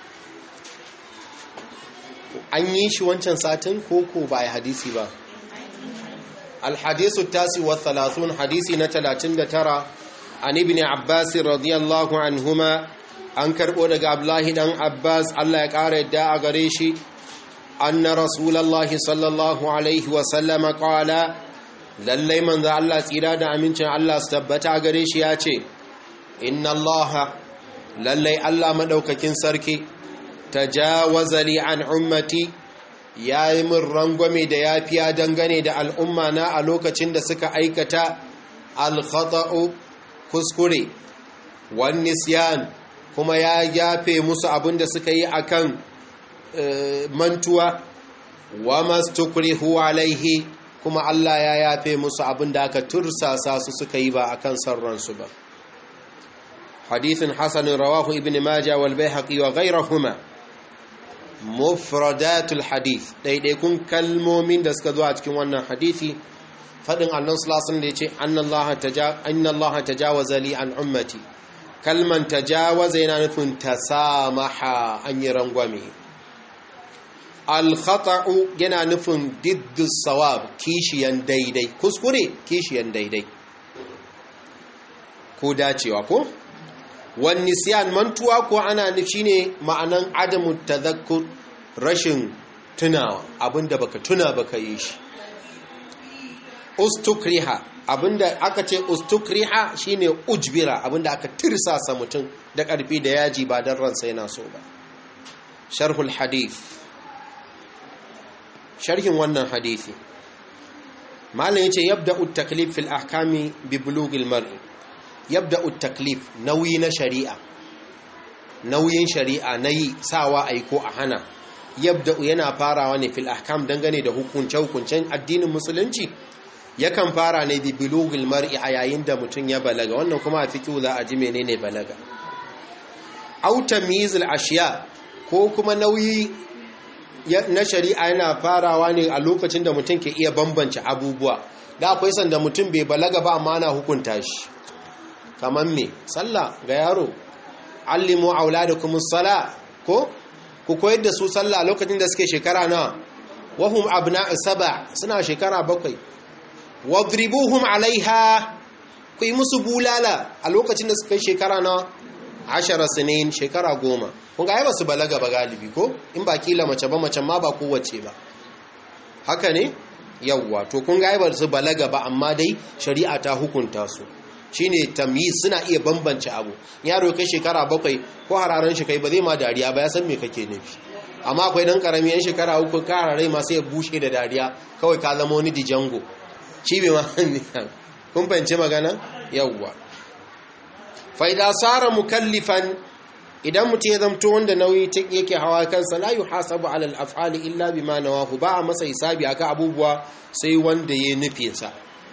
an yi shi wancan satin koko ba a hadisi ba alhadisu tasi wa thalathun hadisi na talatin da tara an ibn abbas radiyallahu anhuma an karbo daga abdullahi dan abbas allah ya kara yadda a gare shi anna rasulallahi sallallahu alaihi wa sallama qala lallai manzo allah tsira da amincin allah su tabbata a gare shi ya ce inna allaha lallai allah madaukakin sarki tajawaza li an ummati yayi min rangwame da yafiya dangane da al'umma na a lokacin da suka aikata al-khata'u kuskure wan nisyan kuma ya yafe musu abinda suka yi akan mantuwa wa mastukrihu alaihi kuma Allah ya yafe musu abinda aka tursasa su suka yi ba akan sarransu ba hadithin hasan rawahu ibn majah wal baihaqi wa ghayrihima mufradatul hadith daidaikun kalmomin da suka zo a cikin wannan hadithi fadin annan sulasun da ya ce annallaha tajawaza li an ummati kalman tajawaza yana nufin tasamaha an yi rangwame alkhata'u yana nufin diddus sawab kishiyan daidai kuskure kishiyan daidai ko dacewa ko wani siyan mantuwa ko ana nufi ne ma'anan adamu tazakkur rashin tunawa abinda baka tuna baka yi shi ustukriha abinda aka ce ustukriha shine ujbira abinda aka tirsasa mutum da ƙarfi da yaji ba don ransa yana so ba sharhul hadith sharhin wannan hadisi malam yace yabda'u at-taklif fil ahkami bi bulughil mar'i yabda'u at-taklif nauyi na shari'a nauyin shari'a nayi sawa ai ko a hana yabda'u yana farawa ne fil ahkam dangane da hukunce hukuncen addinin musulunci yakan fara ne bi bulughil mar'i a yayin da mutum ya balaga wannan kuma a fiqhu za a ji menene balaga aw tamyizul ashiya ko kuma nauyi na shari'a yana farawa ne a lokacin da mutum ke iya bambance abubuwa da akwai sanda mutum bai balaga ba amma ana hukunta shi kamar me sallah ga yaro allimu auladakum sala ko ku koyar da su sallah lokacin da suke shekara na wahum abna'u saba suna shekara bakwai wadribuhum alaiha ku yi musu bulala a lokacin da suka yi shekara na ashara sinin shekara goma kun ga ba su balaga ba galibi ko in ba kila mace ba mace ma ba kowace ba haka ne yawwa to kun ga ba su balaga ba amma dai shari'a ta hukunta su shine tamyiz suna iya bambance abu yaro kai shekara bakwai ko hararan shi kai ba zai ma dariya ba ya san me kake nufi amma akwai dan karami yan shekara uku ka hararai masu ya bushe da dariya kawai ka zama wani dijango shi bai ma kun fahimci magana yawwa faida tsara mukallifan idan mutum ya zamto wanda nauyi yake hawa kansa la yuhasabu alal af'ali illa bima nawahu ba a masa hisabi aka abubuwa sai wanda ya nufin sa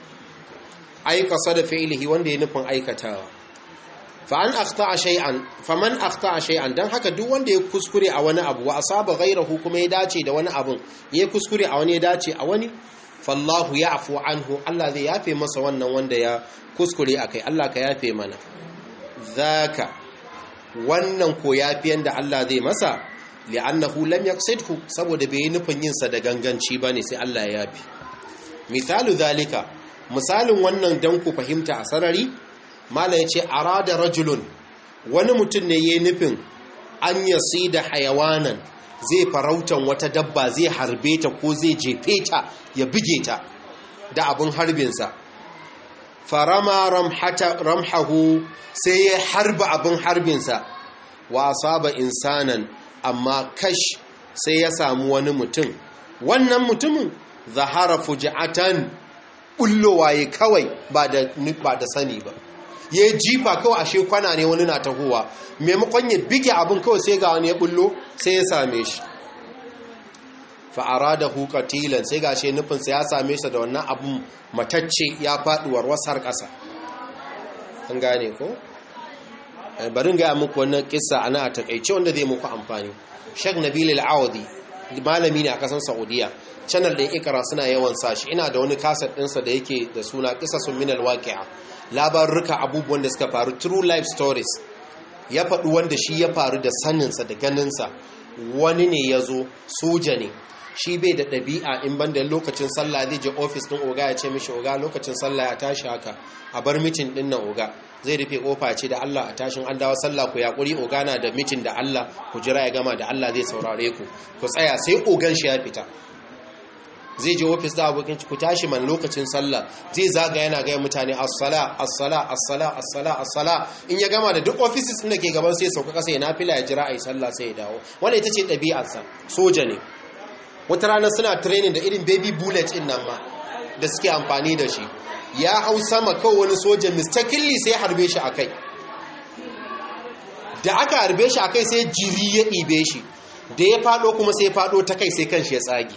ai qasada fi'lihi wanda ya nufin aikatawa fa an akhta'a shay'an faman akhta'a shay'an dan haka duk wanda ya kuskure a wani abu wa asaba ghayrahu kuma ya dace da wani abun ya kuskure a wani ya dace a wani fallahu ya'fu anhu Allah zai yafe masa wannan wanda ya kuskure akai Allah ka yafe mana zaka wannan ko yafiyan da Allah zai masa li'annahu lam yaqsidhu saboda bai nufin yin sa da ganganci bane sai Allah ya yafi misalu zalika misalin wannan dan ku fahimta a sarari mala yace arada rajulun wani mutum ne yayin nufin an yasida hayawanan zai farautan wata dabba zai harbe ta ko zai jefe ta ya buge ta da abin harbinsa farama ramhahu sai ya harba abin harbinsa wa asaba insanan amma kash sai ya samu wani mutum wannan mutumin zahara fuji'atan bullowa ya kawai ba da ba da sani ba ya jifa kawai ashe kwana ne wani na tahowa maimakon ya bige abin kawai sai ga wani ya bullo sai ya same shi fa'ara da hukatilan sai gashe nufinsa ya same shi da wannan abin matacce ya faduwar wasar ƙasa an gane ko? barin gaya muku wannan kisa ana a takaice wanda zai muku amfani shek nabil al'awadi malami ne a ƙasar saudiya channel ɗin ikara suna yawan sashi ina da wani kasar ɗinsa da yake da suna kisa sun minal waƙi'a labarurruka abubuwan da suka faru true life stories ya faɗi wanda shi ya faru da saninsa da ganinsa wani ne ya zo soja ne shi bai da ɗabi'a in banda lokacin sallah zai je ofis ɗin oga ya ce mishi oga lokacin sallah ya tashi haka a bar mitin ɗin nan oga zai rufe kofa ce da Allah a tashin an dawo sallah ku yaƙuri oga na da mitin da Allah ku jira ya gama da Allah zai saurare ku ku tsaya sai ogan shi ya fita zai je ofis da abokin ku tashi man lokacin sallah zai zaga yana gaya mutane as-sala as-sala as-sala as-sala as-sala in ya gama da duk offices din da ke gaban sai sauka kasa ya nafila ya jira ayi sallah sai ya dawo wannan ita ce ɗabi'arsa soja ne wata rana suna training da irin baby bullet din nan ma da suke amfani da shi ya hau sama kawai wani soja mistakenly sai harbe shi akai da aka harbe shi akai sai jiri ya ɗibe shi da ya faɗo kuma sai faɗo ta kai sai kanshi ya tsage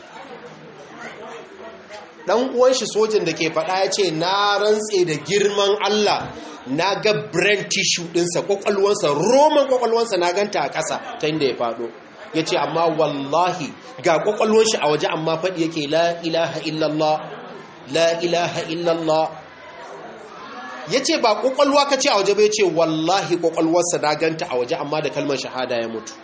dan uwan shi sojan da ke faɗa ya ce na rantse da girman Allah na ga brain tissue ɗinsa kwakwalwansa roman kwakwalwansa na ganta a ƙasa ta inda ya faɗo ya ce amma wallahi ga kwakwalwan shi a waje amma faɗi yake la ilaha illallah la ilaha illallah ya ce ba kwakwalwa ka ce a waje bai ce wallahi kwakwalwarsa na ganta a waje amma da kalmar shahada ya mutu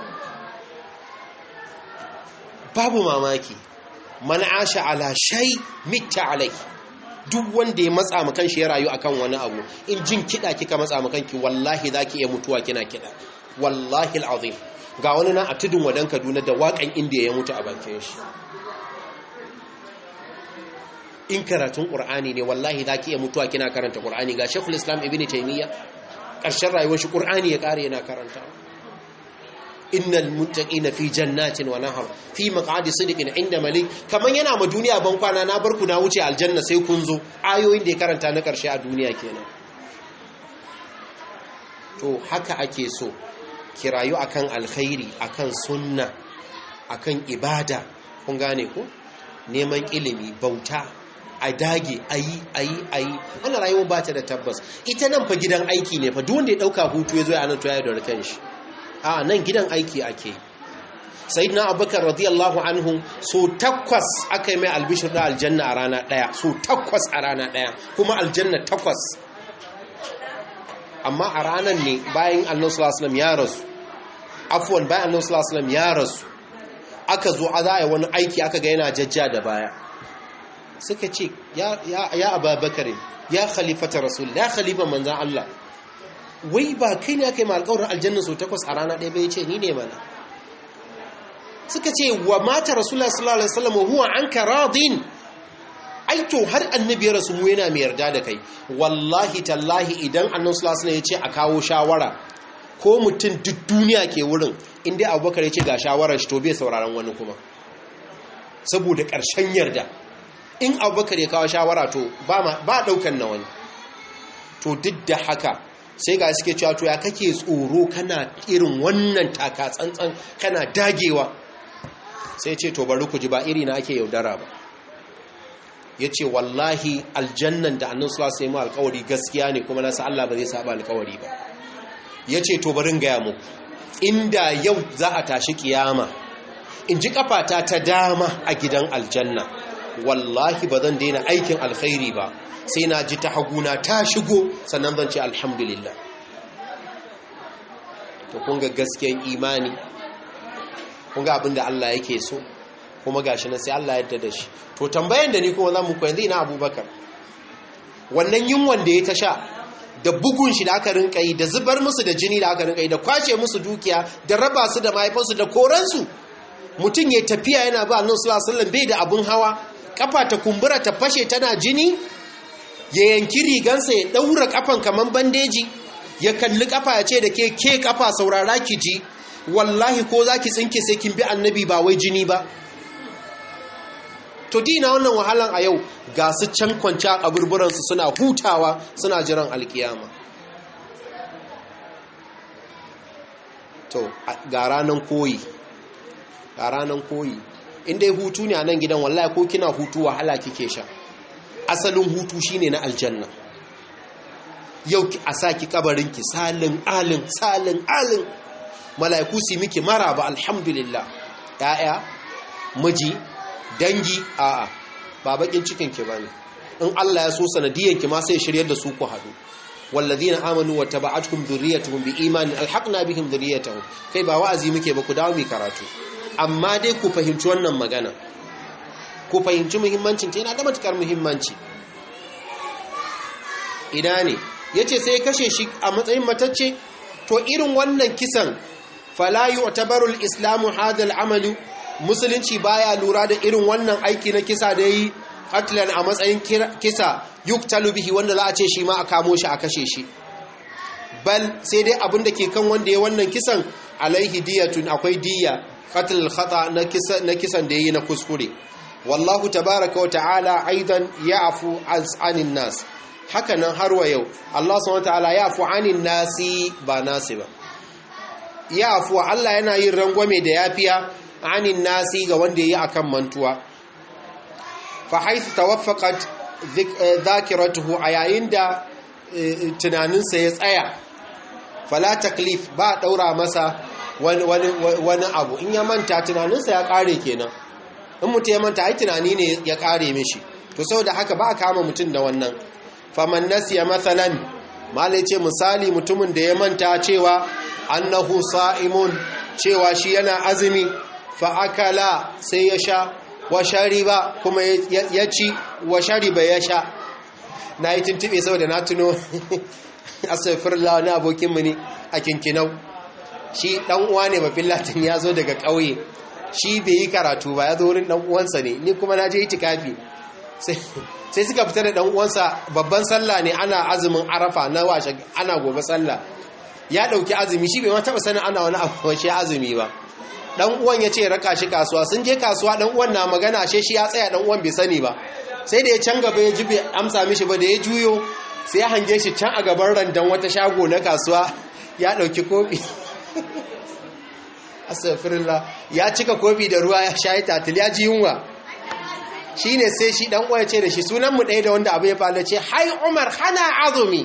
babu mamaki man asha ala shay mitta alai duk wanda ya matsa mu kanshi ya rayu akan wani abu in jin kida kika matsa mu kanki wallahi zaki iya mutuwa kina kida wallahi alazim ga wani nan a tudun wadan Kaduna da wakan indiya ya mutu a bakin shi in karatun qur'ani ne wallahi zaki iya mutuwa kina karanta qur'ani ga shaykhul islam ibnu taymiya karshen rayuwar shi qur'ani ya kare yana karanta innal muttaqina fi jannatin wa nahar fi maq'adi sidqin inda malik kaman yana ma duniya ban kwana na barku na wuce aljanna sai kun zo ayoyin da ya karanta na karshe a duniya kenan to haka ake so kirayu akan alkhairi akan sunna akan ibada kun gane ko neman ilimi bauta a dage ayi ayi ayi wannan rayuwar ba ta da tabbas ita nan fa gidan aiki ne fa duk wanda ya dauka hutu ya zo ya nan to ya da kan shi a nan gidan aiki ake sayyidina abubakar radiyallahu anhu so takwas aka yi mai albishir da aljanna a rana daya so takwas a rana daya kuma aljanna takwas amma a ranar ne bayan annabi sallallahu alaihi ya rasu afwan bayan annabi sallallahu alaihi ya rasu aka zo a zaya wani aiki aka ga yana jajja da baya suka ce ya ya ababakar ya khalifata rasul ya khalifa manzan Allah wai ba kai ne aka yi malƙawarin aljanna sau takwas a rana ɗaya bai ce ni ne mana suka ce wa mata rasulullah sallallahu alaihi wasallam huwa anka radin ai to har annabi ya rasu mu yana mai yarda da kai wallahi tallahi idan annabi sallallahu alaihi ya ce a kawo shawara ko mutum duk duniya ke wurin inda abubakar ya ce ga shawarar shi to bai sauraron wani kuma saboda ƙarshen yarda in abubakar ya kawo shawara to ba ɗaukan na wani to duk da haka sai ga suke cewa to ya kake tsoro kana irin wannan taka tsantsan kana dagewa sai ce to bari ku ji ba iri na ake yaudara ba ya ce wallahi aljannan da annan suwa sai mu alkawari gaskiya ne kuma nasa Allah ba zai saba alkawari ba ya ce to barin gaya muku inda yau za a tashi kiyama in ji kafata ta dama a gidan aljanna wallahi ba zan daina aikin alkhairi ba sai na ji ta haguna ta shigo sannan zan ce alhamdulillah to kunga gaskiyan imani kunga abinda Allah yake so kuma gashi nan sai Allah yadda da shi to tambayan da ni kuma za mu ku yanzu ina abubakar wannan yunwan da ya ta sha da bugun shi da aka rinka yi da zubar musu da jini da aka rinka yi da kwace musu dukiya da raba su da mahaifansu da koransu mutum ya tafiya yana ba annabi sallallahu alaihi bai da abun hawa kafa ta kumbura ta fashe tana jini ya yanki rigansa ya daura kafan kaman bandeji ya kalli kafa ya ce da ke ke kafa saurara ki ji wallahi ko zaki tsinke sai kin bi annabi ba wai jini ba to dina wannan wahalan a yau ga su can kwanci a kaburburansu suna hutawa suna jiran alkiyama to ga ranan koyi ga ranan koyi inda ya hutu ne a nan gidan wallahi ko kina hutu wahala kike sha asalin hutu shine na aljanna yau a saki kabarinki salin alin salin alin mala'iku su miki maraba alhamdulillah ya'ya miji dangi a'a ba bakin cikin ki bane in Allah ya so sanadiyan ki ma sai shiryar da su ku hadu walladhina amanu wa taba'atuhum dhurriyyatuhum biimanin alhaqna bihim dhurriyyatuhum kai ba wa'azi muke ba ku dawo mi karatu amma dai ku fahimci wannan magana ku fahimci muhimmancin ta yana da matukar muhimmanci ina ne yace sai ya kashe shi a matsayin matacce to irin wannan kisan fala yu'tabaru al-islamu hadha al-amalu musulunci baya lura da irin wannan aiki na kisa da yi qatlan a matsayin kisa yuktalu bihi wanda za a ce shi ma a kamo shi a kashe shi bal sai dai abin da ke kan wanda ya wannan kisan alaihi diyatun akwai diya qatl khata na kisa na kisan da yayi na kuskure wallahu tabaaraka wa ta'ala aidan ya'fu anin nas haka nan har wa yau Allah subhanahu wa ta'ala ya'fu anin nasi ba nasi ba ya'fu Allah yana yin rangwame da yafiya anin nasi ga wanda yi akan mantuwa fa haythu tawaffaqat dhakiratuhu a yayin da tunaninsa ya tsaya fala taklif ba daura masa wani abu in ya manta tunaninsa ya kare kenan in mutum ya manta ai tunani ne ya kare mishi to saboda haka ba a kama mutum da wannan faman nasiya mathalan malai ce misali mutumin da ya manta cewa annahu sa'imun cewa shi yana azumi fa'akala sai ya sha wa shariba kuma ya ci wa shariba ya sha na yi tuntube saboda na tuno asafirla wani abokinmu ne a kinkinau shi ɗan uwa ne bafin latin ya zo daga ƙauye shi bai yi karatu ba ya zo wurin ɗan uwansa ne ni kuma na je itikafi sai suka fita da ɗan uwansa babban sallah ne ana azumin arafa na washe ana gobe sallah ya dauki azumi shi bai ma taba sanin ana wani abu shi azumi ba dan uwan ya ce raka shi kasuwa sun je kasuwa dan uwan na magana ashe shi ya tsaya dan uwan bai sani ba sai da ya can gaba ya ji bai amsa mishi ba da ya juyo sai ya hange shi can a gaban randan wata shago na kasuwa ya dauki kofi astaghfirullah ya cika kofi da ruwa ya shayi tatil ya ji yunwa shine sai shi dan uwa ya ce da shi sunan mu ɗaya da wanda abu ya faru ce hai umar hana azumi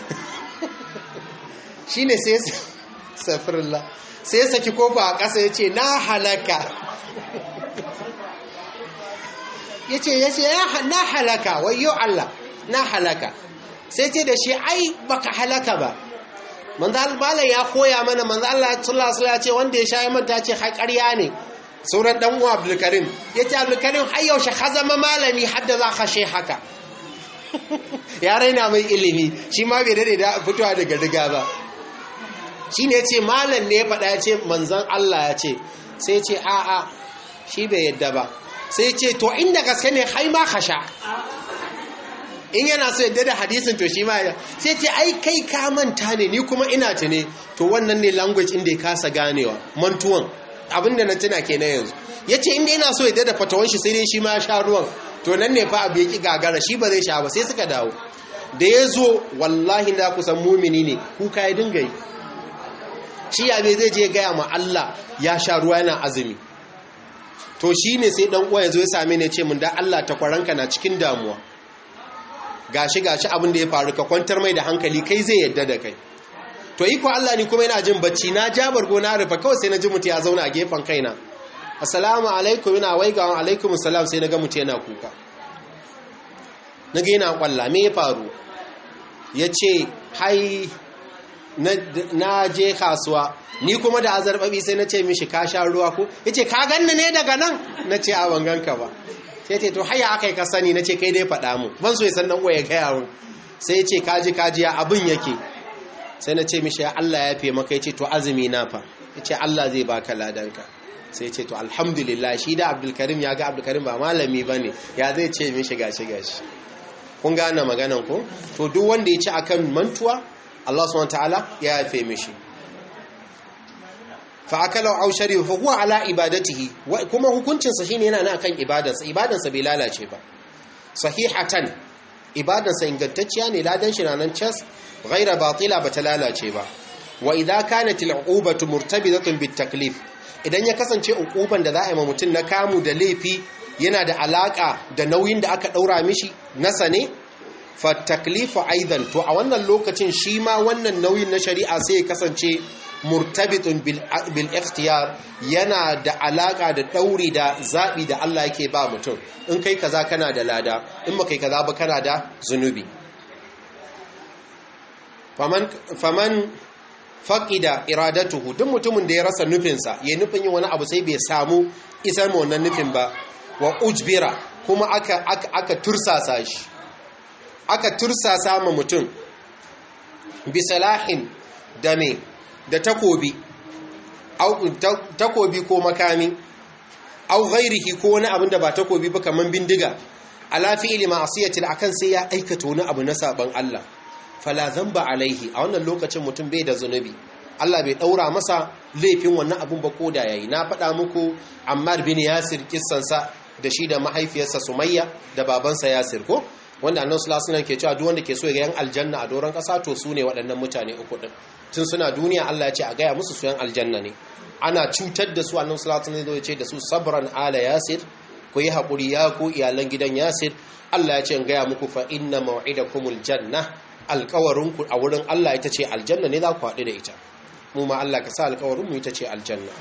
shine sai astaghfirullah sai ya saki kofa a ƙasa ya ce na halaka ya ce ya ce na halaka wayo Allah na halaka sai ce da shi ai baka halaka ba manzo Allah ya koya mana manzo Allah sallallahu alaihi ya ce wanda ya sha manta ce haƙarya ne sauran dan uwa Abdul Karim yace Abdul Karim har yaushe ka zama malami hadda za ka she haka ya raina mai ilimi shi ma bai dade da fitowa daga riga ba shi ne ce malam ne ya faɗa ya ce manzan Allah ya ce sai ce a'a shi bai yadda ba sai ce to inda gaske ne hai ma ka sha in yana so yadda da hadisin to shi ma ya sai ce ai kai ka manta ne ni kuma ina ta ne to wannan ne language inda ya kasa ganewa mantuwan abinda na tuna ke na yanzu ya ce inda yana so yadda da fatawan shi sai dai shi ma sha ruwan to nan ne fa abu ya ki gagara shi ba zai sha ba sai suka dawo da ya zo wallahi na kusan mumini ne kuka ya dinga yi shi ya bai zai je gaya ma Allah ya sha ruwa yana azumi to shi ne sai dan uwa ya zo ya same ne ce mun da Allah ta kwaranka na cikin damuwa gashi gashi abin da ya faru ka kwantar mai da hankali kai zai yadda da kai to iko Allah ni kuma yana jin bacci na jabar gona rufa kawai sai na ji mutu ya zauna a gefen kaina assalamu alaikum ina waigawan alaikum assalam sai na ga mutu yana kuka na ga yana kwalla me ya faru ya ce hai na je kasuwa ni kuma da azarbabi sai na ce mishi ka sha ruwa ko ya ce ka ganni ne daga nan na ce a wanganka ba sai ce to haya aka yi ka sani na ce kai dai faɗa mu ban so ya san nan ya gaya mun sai ya ce kaji kaji ya abin yake sai na ce mishi ya Allah ya fiye maka ya ce to azumi na fa ya ce Allah zai baka ladanka sai ya ce to alhamdulillah shi da abdulkarim ya ga abdulkarim ba malami ba ne ya zai ce mishi gashi gashi kun gane maganan ko to duk wanda ya ci akan mantuwa Allah subhanahu wataala ya yafe mishi fa akala aw shariba fa huwa ala ibadatihi kuma hukuncin sa shine yana nan akan ibadarsa ibadarsa bai lalace ba sahihatan ibadarsa ingantacciya ne ladan shi nan cas ghaira batila bata lalace ba wa idza kanat al'uqubatu murtabitatun bit taklif idan ya kasance uquban da za a yi ma mutum na kamu da laifi yana da alaka da nauyin da aka daura mishi nasa ne fa taklifu aidan to a wannan lokacin shi ma wannan nauyin na shari'a sai ya kasance murtabitun bil ikhtiyar yana da alaka da dauri da zabi da Allah yake ba mutum in kai kaza kana da lada in ba kai kaza ba kana da zunubi faman faman faqida iradatuhu duk mutumin da ya rasa nufinsa ya nufin yin wani abu sai bai samu isar ma wannan nufin ba wa ujbira kuma aka aka, aka tursasa shi aka tursasa ma mutum bisalahin da me da takobi takobi ko makami au ghairihi ko wani abin da ba takobi ba kaman bindiga ala fi'li ma'siyatin akan sai ya aikata wani abu na saban Allah fala zamba alaihi a wannan lokacin mutum bai da zunubi Allah bai daura masa laifin wannan abun ba koda yayi na faɗa muku Ammar bin Yasir kissansa da shi da mahaifiyarsa Sumayya da babansa Yasir ko wanda annabi sallallahu alaihi wasallam ke cewa duk wanda ke so ya ga yan aljanna a doron kasa to su ne waɗannan mutane uku din tun suna duniya Allah ya ce a gaya musu su yan aljanna ne ana cutar da su annabi sallallahu alaihi wasallam ya ce da su sabran ala yasir ku yi hakuri ya ku iyalan gidan yasir Allah ya ce in gaya muku fa inna maw'idakumul janna alƙawarin ku a wurin Allah ita ce aljanna ne za ku haɗu da ita mu ma Allah ka sa alƙawarin mu ita ce aljanna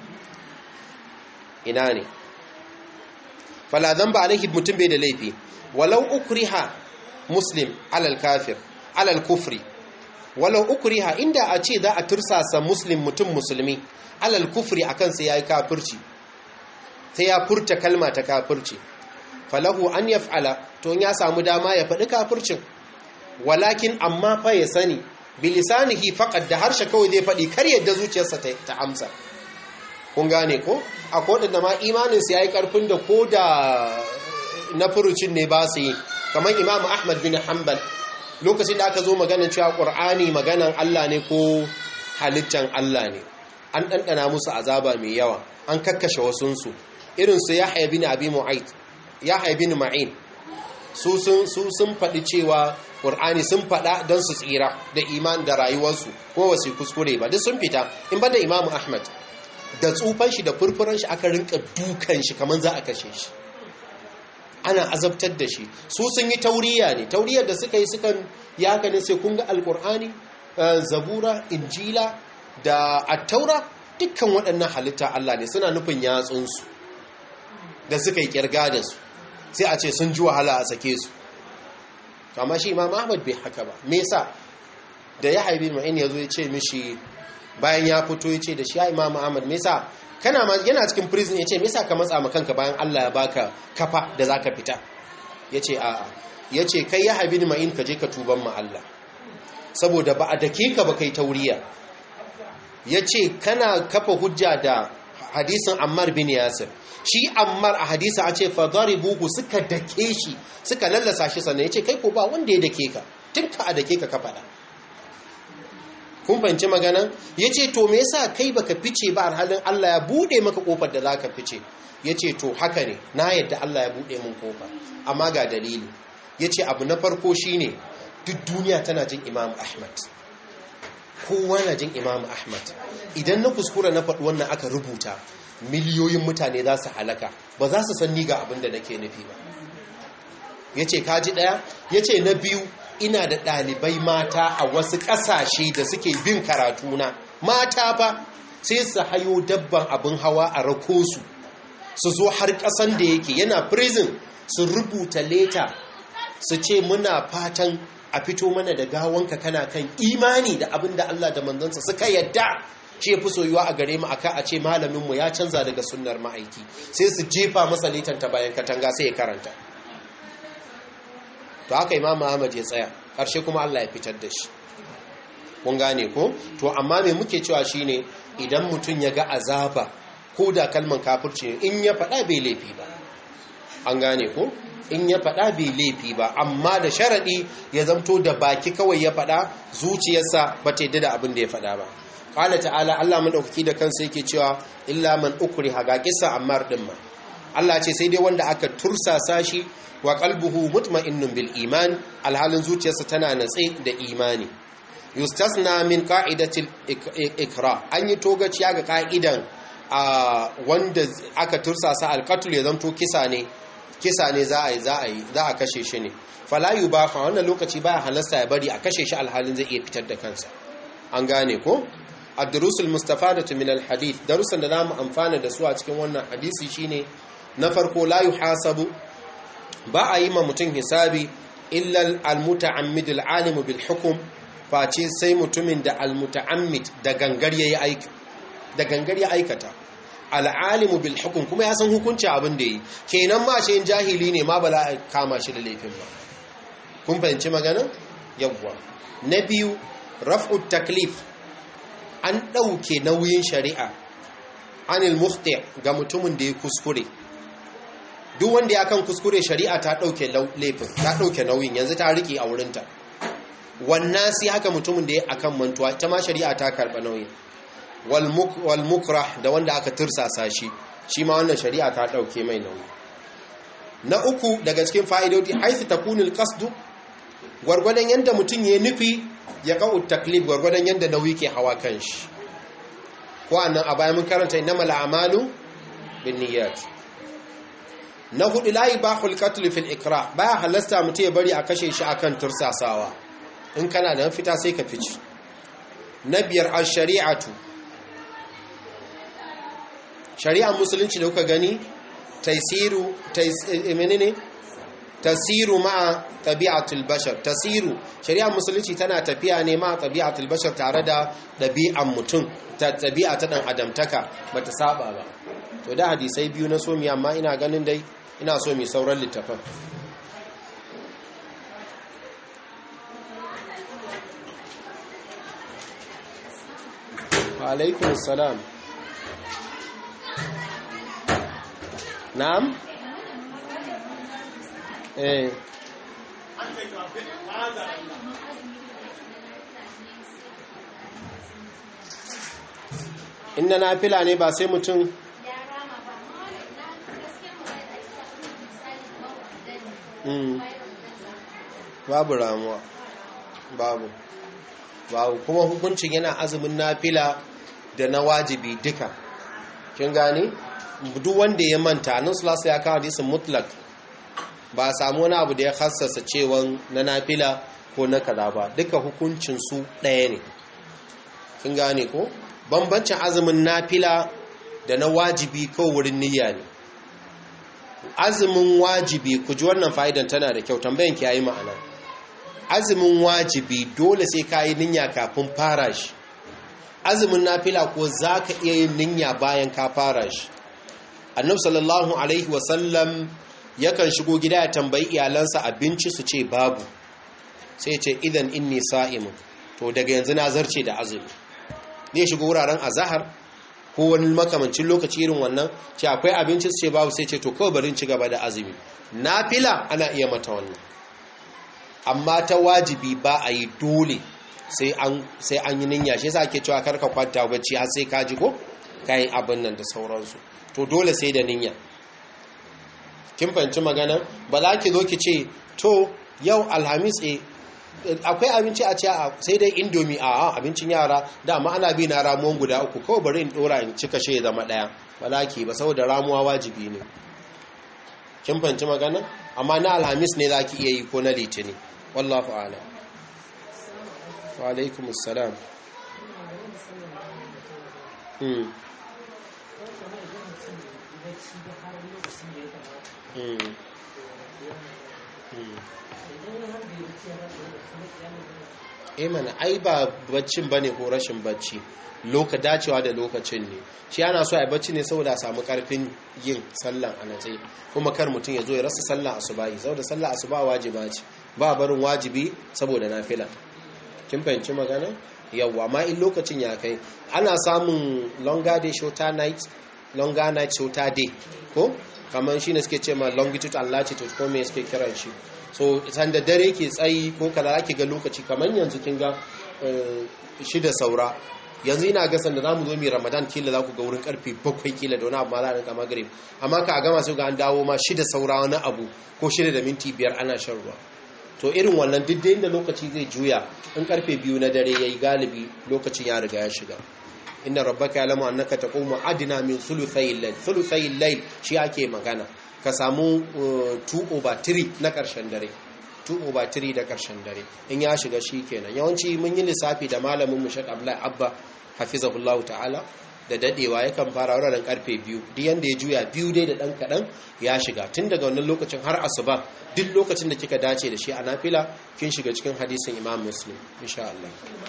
ina ne fala dhanba alaihi mutum bai da laifi walau ukriha muslim alal kafir alal kufri walau ukriha inda a ce za a tursasa muslim mutum musulmi alal kufri akan sai yayi kafirci sai ya furta kalma ta kafirci falahu an yaf'ala to ya samu dama ya faɗi kafircin walakin amma fa ya sani bilisanihi faqad da harshe kawai zai faɗi kar yadda zuciyarsa ta amsa kun gane ko akwai wadanda ma imanin su yayi karfin da ko da na furucin ne ba su yi kamar imamu ahmad bin hanbal lokacin da aka zo maganin cewa ƙur'ani maganan allah ne ko halittan Allah ne an ɗanɗana musu azaba mai yawa an kakkashe wasunsu irinsu ya haibi ni abi mu'ait ya haibi ni ma'in su sun faɗi cewa ƙur'ani sun faɗa don su tsira da iman da rayuwarsu ko wasu kuskure ba duk sun fita in ba da imamu ahmad da tsufan shi da furfuran shi aka rinka dukan shi kamar za a kashe shi ana azabtar da shi su sun yi tauriya ne tauriyar da suka yi sukan ya ne sai kun ga alƙur'ani zabura injila da attaura dukkan waɗannan halitta Allah ne suna nufin yatsunsu da suka yi kirga da su sai a ce sun ji wahala a sake su amma shi imam ahmad bai haka ba me yasa da ya haibi ma'in ya zo ya ce mishi bayan ya fito ya ce da shi ya imam ahmad me yasa kana ma yana cikin prison ya ce me yasa ka matsa ma kanka bayan Allah ya baka kafa da zaka fita ya ce a'a ya ce kai ya haibi ma'in ka je ka tuban ma Allah saboda ba a dake ka ba kai tauriya ya ce kana kafa hujja da hadisin ammar bin yasir shi ammar a hadisa a ce fadari bugu suka dake shi suka lallasa shi sannan ya ce kai ko ba wanda ya dake ka tun ka a dake ka ka faɗa kun fahimci magana ya ce to me yasa kai baka fice ba halin Allah ya buɗe maka kofar da za ka fice ya ce to haka ne na yadda Allah ya buɗe min kofa amma ga dalili ya ce abu na farko shine duk duniya tana jin imam ahmad kowa na jin imam ahmad idan na kuskura na faɗi wannan aka rubuta miliyoyin mutane za su halaka ba za su san ni ga abin da nake nufi ba ya ce kaji ɗaya ya ce na biyu ina da ɗalibai mata a wasu ƙasashe da suke bin karatuna mata ba sai su hayo dabban abin hawa a rako su su zo har ƙasan da yake yana prison su rubuta leta su ce muna fatan a fito mana da gawanka kana kan imani da abin da Allah da manzansa suka yadda ce fi soyuwa a gare mu aka a ce malaminmu ya canza daga sunnar ma'aiki sai su jefa masa ta bayan katanga sai ya karanta to haka imam Ahmad ya tsaya ƙarshe kuma Allah ya fitar da shi kun gane ko to amma me muke cewa shine idan mutum ya ga azaba ko da kalman kafirci in ya faɗa bai laifi ba an gane ko in ya faɗa bai laifi ba amma da sharaɗi ya zamto da baki kawai ya faɗa zuciyarsa ba ta yadda da abin da ya faɗa ba ƙala ta'ala Allah maɗaukaki da kansa yake cewa illa man ukuri haga kisa ammar ɗin ma Allah ce sai dai wanda aka tursasa shi wa qalbuhu mutma'innun bil iman alhalin zuciyarsa tana natse da imani yustasna min qa'idatil ikra an yi togaciya ga ka'idan wanda aka tursasa alqatul ya zamto kisa ne kisa ne za a yi za a yi za a kashe shi ne falayu ba fa wannan lokaci baya halasta ya bari a kashe shi alhalin zai iya fitar da kansa an gane ko ad-durusul mustafadatu min al-hadith darusan da zamu amfana da su a cikin wannan hadisi shine na farko la yuhasabu ba a yi ma mutum hisabi illa al-muta'ammid al-alim bil hukm face sai mutumin da al-muta'ammid da gangar yayi aiki da gangar ya aikata al'alimu bil hukum kuma ya san hukunci abin da yi kenan ma shi jahili ne ma bala a kama shi da laifin ba kun fahimci magana yawwa na biyu raf'u taklif an ɗauke nauyin shari'a anil mufti ga mutumin da ya kuskure duk wanda ya kan kuskure shari'a ta ɗauke laifin ta ɗauke nauyin yanzu ta riƙe a wurinta wannan sai haka mutumin da ya akan mantuwa ta ma shari'a ta karɓa nauyin walmukrah da wanda aka tursasa shi shi ma wannan shari'a ta ɗauke mai nauyi na uku daga cikin fa'idodi haifi takunil qasdu gwargwadon yadda mutum ya nufi ya ka'u taklif gwargwadon yadda nauyi ke hawa kan shi ko annan a bayan mun karanta innamal a'malu binniyat na hudu la yubahul qatl fil ikra baya halasta mutum ya bari a kashe shi akan tursasawa in kana da fita sai ka fice na biyar ash-shari'atu shari'ar musulunci da kuka gani taisiru menene tasiru ma'a tabi'atul bashar tasiru shari'ar musulunci tana tafiya ne ma'a tabi'atul bashar tare da ɗabi'an mutum ta tabi'a ta dan adamtaka bata saba ba to da hadisai biyu na somi amma ina ganin dai ina so mi sauran littafin wa alaikun salam na'am eh in na nafila ne ba sai mutum ya rama ba amma wani na gaskiyar magana da ake sa misali kamar wadanda mm, ne bayan wadanda babu ramuwa babu babu kuma hukuncin yana azumin nafila da na wajibi duka kin gane duk wanda ya manta nan sulasa ya kawo hadisin mutlak ba a samu wani abu da ya hassasa cewa na nafila ko na kaza ba duka hukuncin su ɗaya ne kin gane ko bambancin azumin nafila da na wajibi ko wurin niyya ne azumin wajibi ku ji wannan fa'idan tana da kyau tambayan ki yayi ma'ana azumin wajibi dole sai ka yi niyya kafin fara shi azumin nafila ko za ka iya yin niyya bayan ka fara shi annabi sallallahu alaihi wasallam yakan shigo gida ya tambayi iyalansa abinci su ce babu sai ce idan inni sa'imun to daga yanzu na zarce da azumi ne shigo wuraren azahar ko wani makamancin lokaci irin wannan ce akwai abinci su ce babu sai ce to kawai barin ci gaba da azumi nafila ana iya mata wannan amma ta wajibi ba a yi dole sai an yi ninya shi yasa ake cewa karka kwanta bacci har sai ka ji ko kayan abin nan da sauransu to dole sai da ninya kin fahimci magana ba za ki zo ki ce to yau alhamis e akwai abinci a ce sai dai indomi a abincin yara dama ana bi na ramuwan guda uku kawai bari in dora in cika shi zama daya ba za ki ba saboda ramuwa wajibi ne kin fahimci magana amma na alhamis ne za ki iya yi ko na litini wallahu a'lam wa alaikum assalam hmm hmm hmm eh mana ai ba baccin bane ko rashin bacci loka dacewa da lokacin ne shi ana so a bacci ne saboda a samu karfin yin sallan a natsayi kuma kar mutum ya zo ya rasa sallan asubahi saboda sallan asuba wajiba ce ba barin wajibi saboda nafila kin fahimci magana yawwa amma in lokacin ya kai ana samun longer day shorter night longer night shorter day ko kamar shine suke ce ma longitude and latitude ko me suke kiran shi so sanda dare ke tsayi ko kaza ake ga lokaci kamar yanzu kin ga shida saura yanzu ina ga sanda zamu zo mi ramadan kila za ku ga wurin karfe bakwai kila da wani abu ma za a rinka magrib amma ka gama sai ga an dawo ma shida saura wani abu ko shida da minti biyar ana shan ruwa to irin wannan duk da lokaci zai juya in karfe biyu na dare yayi galibi lokacin ya riga ya shiga inna rabbaka ya'lamu annaka taqumu adna min thuluthayil layl thuluthayil layl shi ake magana ka samu 2 over 3 na ƙarshen dare 2 over 3 da ƙarshen dare in ya shiga shi kenan yawanci mun yi lissafi da malamin mu Sheikh Abdullahi Abba hafizahullahu ta'ala da dadewa yakan fara wuraren karfe biyu duk yanda ya juya biyu dai da dan kadan ya shiga tun daga wannan lokacin har asuba duk lokacin da kika dace da shi a nafila kin shiga cikin hadisin Imam Muslim insha Allah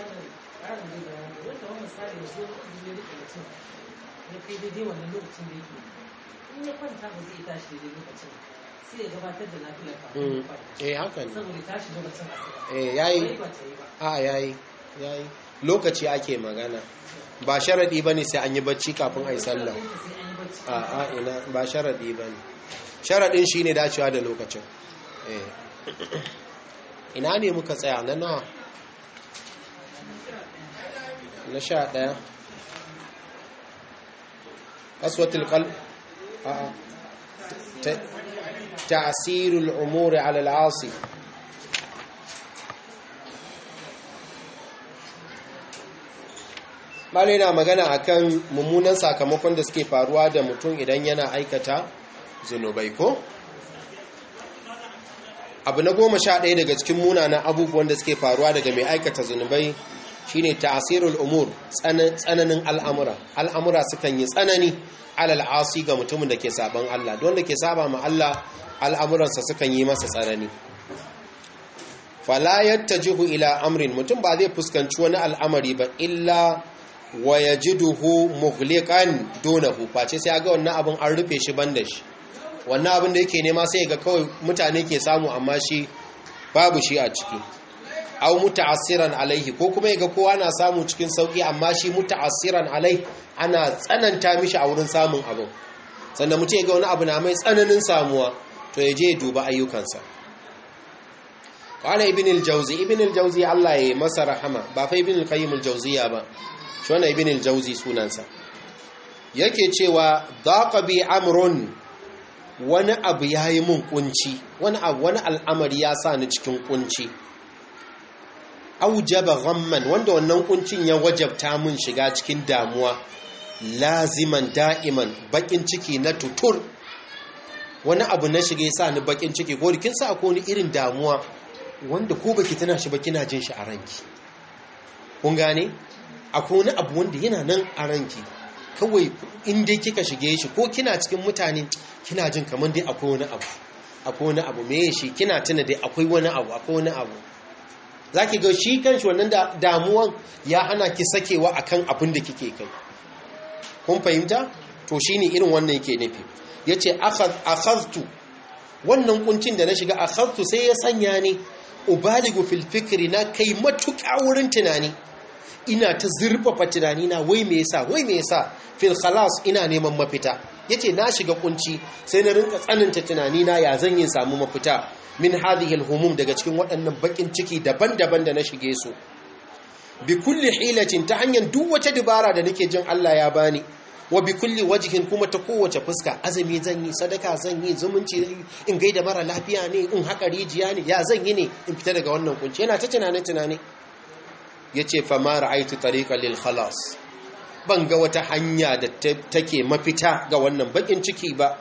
in ya kwanta ba zai tashi daidai lokacin sai ya gabatar da nafilar kafin ya kwanta eh haka ne saboda tashi lokacin asuba eh yayi bai ba ta yi ba a yayi yayi lokaci ake magana ba sharadi bane sai an yi bacci kafin ayi sallah Sai an yi bacci a a ina ba sharadi bane sharadin shine dacewa da lokacin eh ina ne muka tsaya na nawa na sha daya aswatul qalb a a Ta- ta'sirul umuri ala al-asi malai na magana akan mummunan sakamakon da suke faruwa da mutum idan yana aikata zunubai ko abu na goma sha ɗaya daga cikin munanan abubuwan da suke faruwa daga mai aikata zunubai shine ta'asirul umur tsananin al'amura al'amura sukan yi tsanani alal asi ga mutumin da ke saban Allah don da ke saba ma Allah al'amuransa sukan yi masa tsanani fala yattajihu ila amrin mutum ba zai fuskanci wani al'amari ba illa wa yajiduhu mughliqan dunahu face sai ga wannan abin an rufe shi banda shi wannan abin da yake nema sai ga kawai mutane ke samu amma shi babu shi a ciki aw muta'assiran alaihi ko kuma yaga kowa na samu cikin sauki amma shi muta'assiran alai ana tsananta mishi a wurin samun abu sannan mutum yaga wani abu na mai tsananin samuwa to ya je duba ayyukansa qala ibn al-jawzi ibn al-jawzi Allah ya masa rahama ba fa ibn al-qayyim al-jawziya ba shi wannan ibn al-jawzi sunansa yake cewa daqa bi amrun wani abu yayi mun kunci wani abu wani al'amari ya sa ni cikin kunci aujaba ghamman wanda wannan kuncin ya wajabta mun shiga cikin damuwa laziman da'iman bakin ciki na tutur wani abu na shiga sa ni bakin ciki ko kin sa ko ni irin damuwa wanda ko baki tana shi ba kina jin shi a ranki kun gane akwai wani abu wanda yana nan a ranki kawai in dai kika shige shi ko kina cikin mutane kina jin kamar dai akwai wani abu akwai wani abu me shi kina tuna dai akwai wani abu akwai wani abu zaki ga shi kanshi wannan damuwan ya hana ki sakewa akan abin da kike kai kun fahimta to shine irin wannan yake nufi yace akhadtu wannan kuncin da na shiga akhadtu sai ya sanya ni ubaligu fil fikri na kai matuƙa wurin tunani ina ta zurfafa tunani na wai me yasa wai me yasa fil khalas ina neman mafita yace na shiga kunci sai na rinka tsananta tunani na ya zan yin samu mafita min hadhihi humum daga cikin waɗannan bakin ciki daban-daban da na shige su bi kulli hilatin ta hanyar duk wata dabara da nake jin Allah ya bani wa bi kulli wajhin kuma ta kowace fuska azumi zan yi sadaka zan yi zumunci in gaida mara lafiya ne in haka rijiya ne ya zan yi ne in fita daga wannan kunci yana ta tunane tunane yace fa ma ra'aytu tariqan lil khalas ban ga wata hanya da take mafita ga wannan bakin ciki ba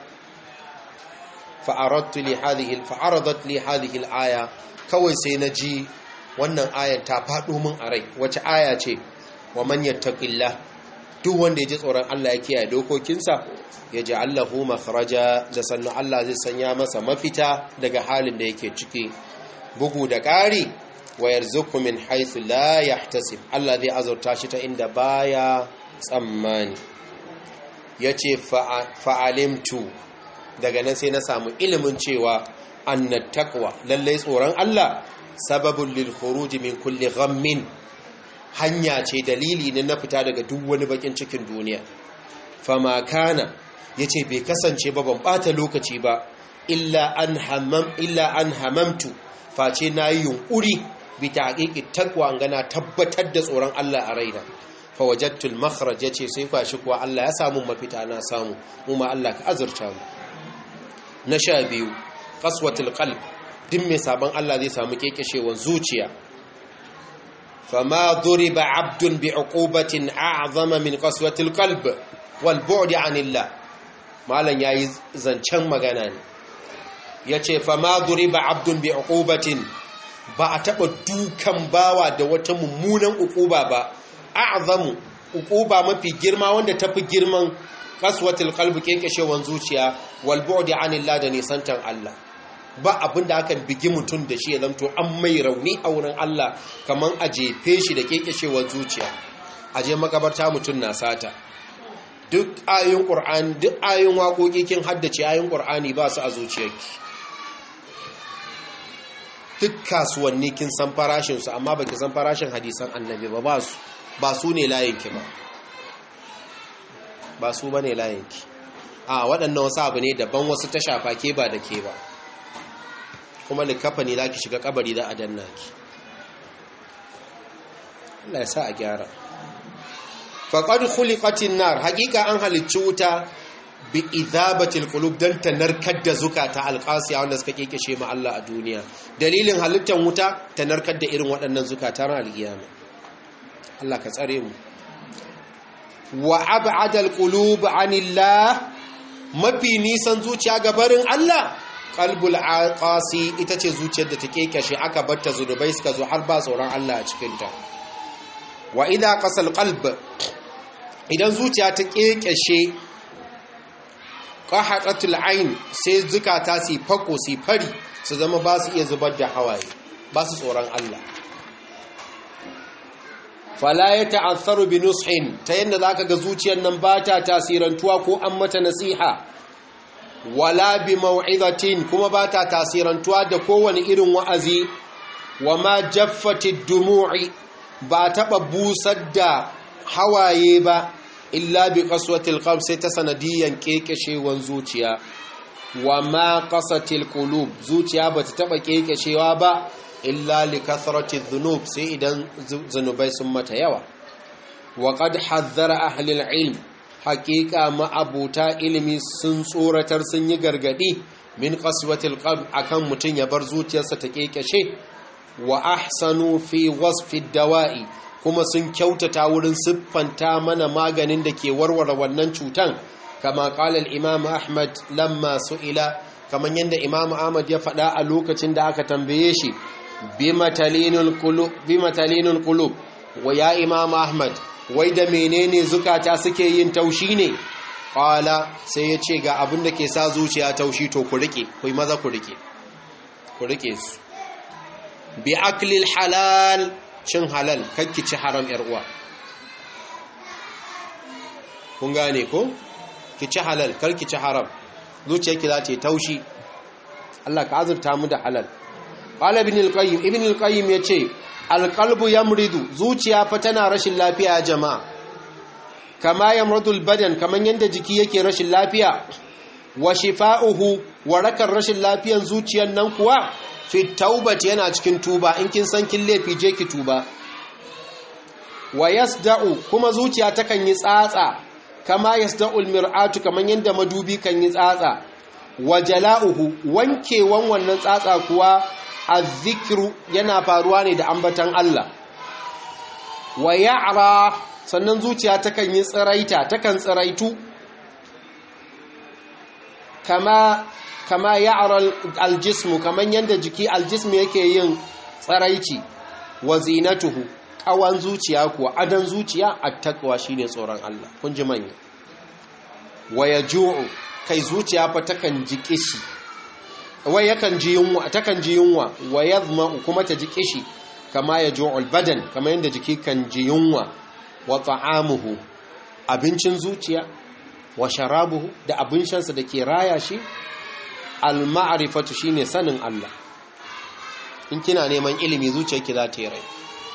fa aradtu li hadhihi fa aradat li hadhihi al aya kawai sai naji wannan ayan ta faɗo min a rai wace aya ce wa man yattaqillah duk wanda ya ji tsoron Allah ya kiyaye dokokinsa ya ji Allahu makhraja da sannu Allah zai sanya masa mafita daga halin da yake ciki bugu da ƙari wa yarzuqu min haythu la yahtasib Allah zai azurta shi ta inda baya tsammani yace fa'alimtu daga nan sai na samu ilimin cewa annat taqwa lalle tsoron Allah sababun lil khuruj min kulli ghammin hanya ce dalili ne na fita daga duk wani bakin cikin duniya fama kana yace bai kasance ba ban bata lokaci ba illa an hamam illa an hamamtu face nayi yunkuri bi taqiqi taqwa ngana tabbatar da tsoron Allah a raina fa wajadtu al makhraj yace sai kwashi kuwa Allah ya samu mafita na samu mu ma Allah ka azurta mu na sha biyu qaswatul qalb din mai sabon Allah zai samu kekeshewar zuciya fama duriba abdun bi uqubatin a'zama min qaswatil qalb wal bu'd anillah malan yayi zancen magana ne yace fama duriba abdun bi uqubatin ba a taba dukan bawa da wata mummunan uquba ba a'zamu uquba mafi girma wanda tafi girman qaswatil qalb kekeshewar zuciya wal bu'd anillah da nisantan Allah ba abin da aka bigi mutum da shi ya zamto an mai rauni a wurin Allah kamar a jefe shi da kekeshewar zuciya a je makabarta mutum na sata duk ayoyin ƙur'ani duk ayoyin waƙoƙi kin haddace ayoyin ƙur'ani ba su a zuciyarki duk kasuwanni kin san farashinsu amma ba ki san farashin hadisan annabi ba ba su ba su ne layinki ba ba su ba ne layinki a waɗannan wasu abu ne daban wasu ta shafa ke ba da ke ba kuma likafa ne za ki shiga kabari za a danna ki Allah ya sa a gyara faƙad khuliqatin nar haƙiƙa an halicci wuta bi idhabatil qulub dan ta narkar da zukata alqasiya wanda suka kekeshe ma Allah a duniya dalilin halittar wuta ta narkar da irin waɗannan zukata ran alƙiyama Allah ka tsare mu wa ab'ada alqulub anillah mafi nisan zuciya ga barin Allah qalbul qasi ita ce zuciyar da ta kekeshe aka batta zunubai suka zo har ba tsoron Allah a cikin ta wa idha qasal qalb idan zuciya ta kekeshe qahatatul ain sai zukata su fako su fari su zama ba su iya zubar da hawaye ba su tsoron Allah fala ya ta'assaru bi nushin ta yanda zaka ga zuciyar nan ba ta tasirantuwa ko an mata nasiha wala bi mau'izatin kuma ba ta tasirantuwa da kowane irin wa'azi wa ma jaffatid dumu'i ba taɓa busar da hawaye ba illa bi qaswatil qalb sai ta sanadiyan kekeshewan zuciya wa ma qasatil qulub zuciya bata taɓa kekeshewa ba illa li kathrati dhunub sai idan zunubai sun mata yawa wa qad hazzara ahli ilm haƙiƙa ma'abuta ilimi sun tsoratar sun yi gargaɗi min qaswatil qalb akan mutum ya bar zuciyarsa ta kekeshe wa ahsanu fi wasfi dawa'i kuma sun kyautata wurin siffanta mana maganin da ke warware wannan cutan kama qala al-imam ahmad lamma su'ila kaman yanda imam ahmad ya faɗa a lokacin da aka tambaye shi bimatalinul qulub bimatalinul qulub wa ya imam ahmad wai da menene zukata suke yin taushi ne qala sai ya ce ga abin da ke sa zuciya taushi to ku rike ku maza ku rike ku rike su bi aklil halal cin halal kakki ci haram yar uwa kun gane ko ki ci halal karki ci haram zuciyarki za ta yi taushi Allah ka azurta mu da halal qala ibn al-qayyim ibn al-qayyim yace al-qalbu yamridu zuciya fa tana rashin lafiya jama'a kama yamridu al-badan kaman yanda jiki yake rashin lafiya wa shifa'uhu warakar rashin lafiyan zuciyar nan kuwa fi taubati yana cikin tuba in kin san kin laifi je ki tuba wa yasda'u kuma zuciya takan yi tsatsa kama yasda'u al-mir'atu kaman yanda madubi kan yi tsatsa wa jala'uhu wankewan wannan tsatsa kuwa azzikiru yana faruwa ne da ambatan Allah wa ya'ra sannan zuciya takan yi tsiraita takan tsiraitu kama kama ya'ra aljismu kaman yanda jiki aljismu yake yin tsiraici wa zinatuhu kawan zuciya kuwa adan zuciya attaqwa shine tsoron Allah kun ji manya wa yaju'u kai zuciya fa takan ji kishi wai yakan ji yunwa takan ji yunwa wa yadhma kuma ta ji kishi kama yaju'ul badan kama yanda jiki kan ji yunwa wa ta'amuhu abincin zuciya wa sharabuhu da abin shansa da ke raya shi al-ma'rifatu shine sanin Allah in kina neman ilimi zuciyarki za ta yi rai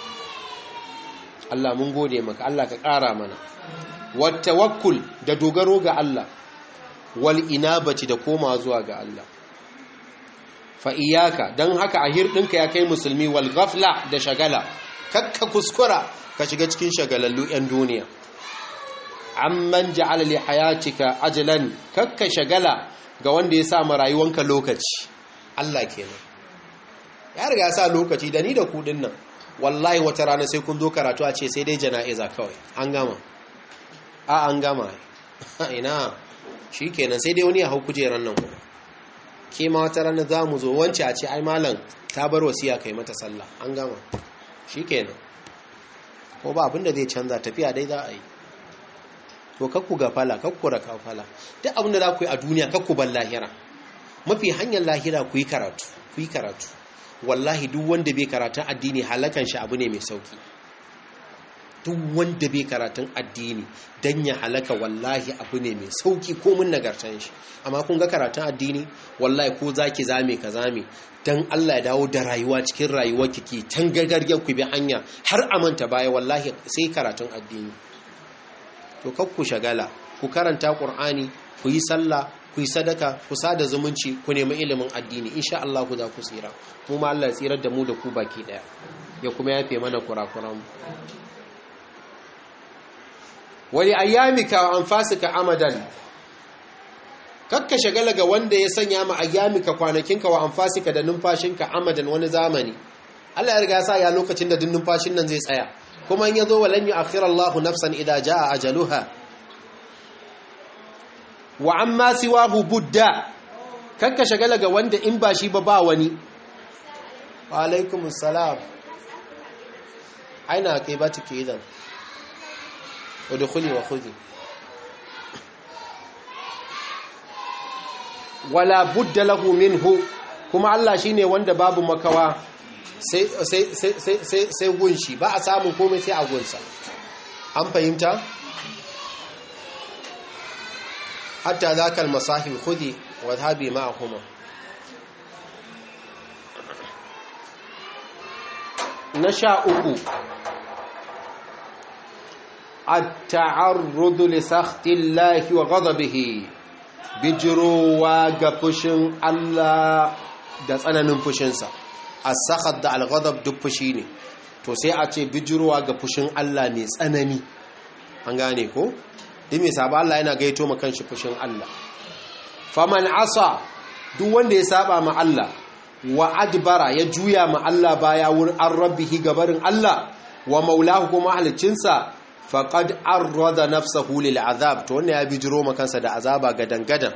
Allah mun gode maka Allah ka ƙara mana wa tawakkul da dogaro ga Allah wal inabati da koma zuwa ga Allah fa iyaka dan haka a hirdinka ya kai musulmi wal ghafla da shagala kakka kuskura ka shiga cikin shagalallu yan duniya amman ja'ala li hayatika ajlan kakka shagala ga wanda ya sa ma rayuwanka lokaci Allah kenan ya riga ya sa lokaci da ni da ku dinnan wallahi wata rana sai kun zo karatu a ce sai dai jana'iza kawai an gama a an gama ina shi kenan sai dai wani ya hau kujeran nan kuma ke ma wata rana za mu zo wance a ce ai malam ta bar wasiya kai mata sallah an gama shi kenan ko ba abinda zai canza tafiya dai za a yi to kakku ga fala kakku raka fala duk abinda za ku yi a duniya kakku ban lahira mafi hanyar lahira ku yi karatu ku yi karatu wallahi duk wanda bai karatun addini halakan shi abu ne mai sauki duk wanda bai karatun addini dan ya halaka wallahi abu ne mai sauki ko mun nagartan shi amma kun ga karatun addini wallahi ko zaki zame ka zame dan Allah ya dawo da rayuwa cikin rayuwar kike tan gargargar ku bi hanya har amanta baya wallahi sai karatun addini to kar ku shagala ku karanta qur'ani ku yi sallah ku yi sadaka ku sada zumunci ku nemi ilimin addini insha Allah ku za ku tsira mu ma Allah ya tsirar da mu da ku baki daya ya kuma yafe mana kurakuran mu wali ayyamika wa anfasika amadan kakka shagala ga wanda ya sanya ma ayyamika kwanakinka wa anfasika da numfashinka amadan wani zamani Allah ya riga ya sa ya lokacin da duk numfashin nan zai tsaya kuma in yazo walan yu'akhir Allahu nafsan idza jaa ajaluha wa amma siwahu budda kakka shagala ga wanda in ba shi ba ba wani wa alaikumus salam aina kai ba take idan ودخلي وخذي wala budda lahu minhu kuma Allah shine wanda babu makawa sai sai sai sai sai gunshi ba a samun komai sai a gunsa an fahimta hatta zakal masahib khudi wa dhabi ma'ahuma na sha uku التعرض لسخط الله وغضبه bijirowa ga fushin Allah da tsananin fushinsa as-sakhat da al-ghadab duk fushi ne to sai a ce bijirowa ga fushin Allah mai tsanani an gane ko duk mai saba Allah yana gaito ma kanshi fushin Allah faman asa duk wanda ya saba ma Allah wa adbara ya juya ma Allah baya wurin an rabbihi gabarin Allah wa maulahu kuma halicinsa faqad arrada nafsahu lil azab to wannan ya bijiro ma kansa da azaba gadan gadan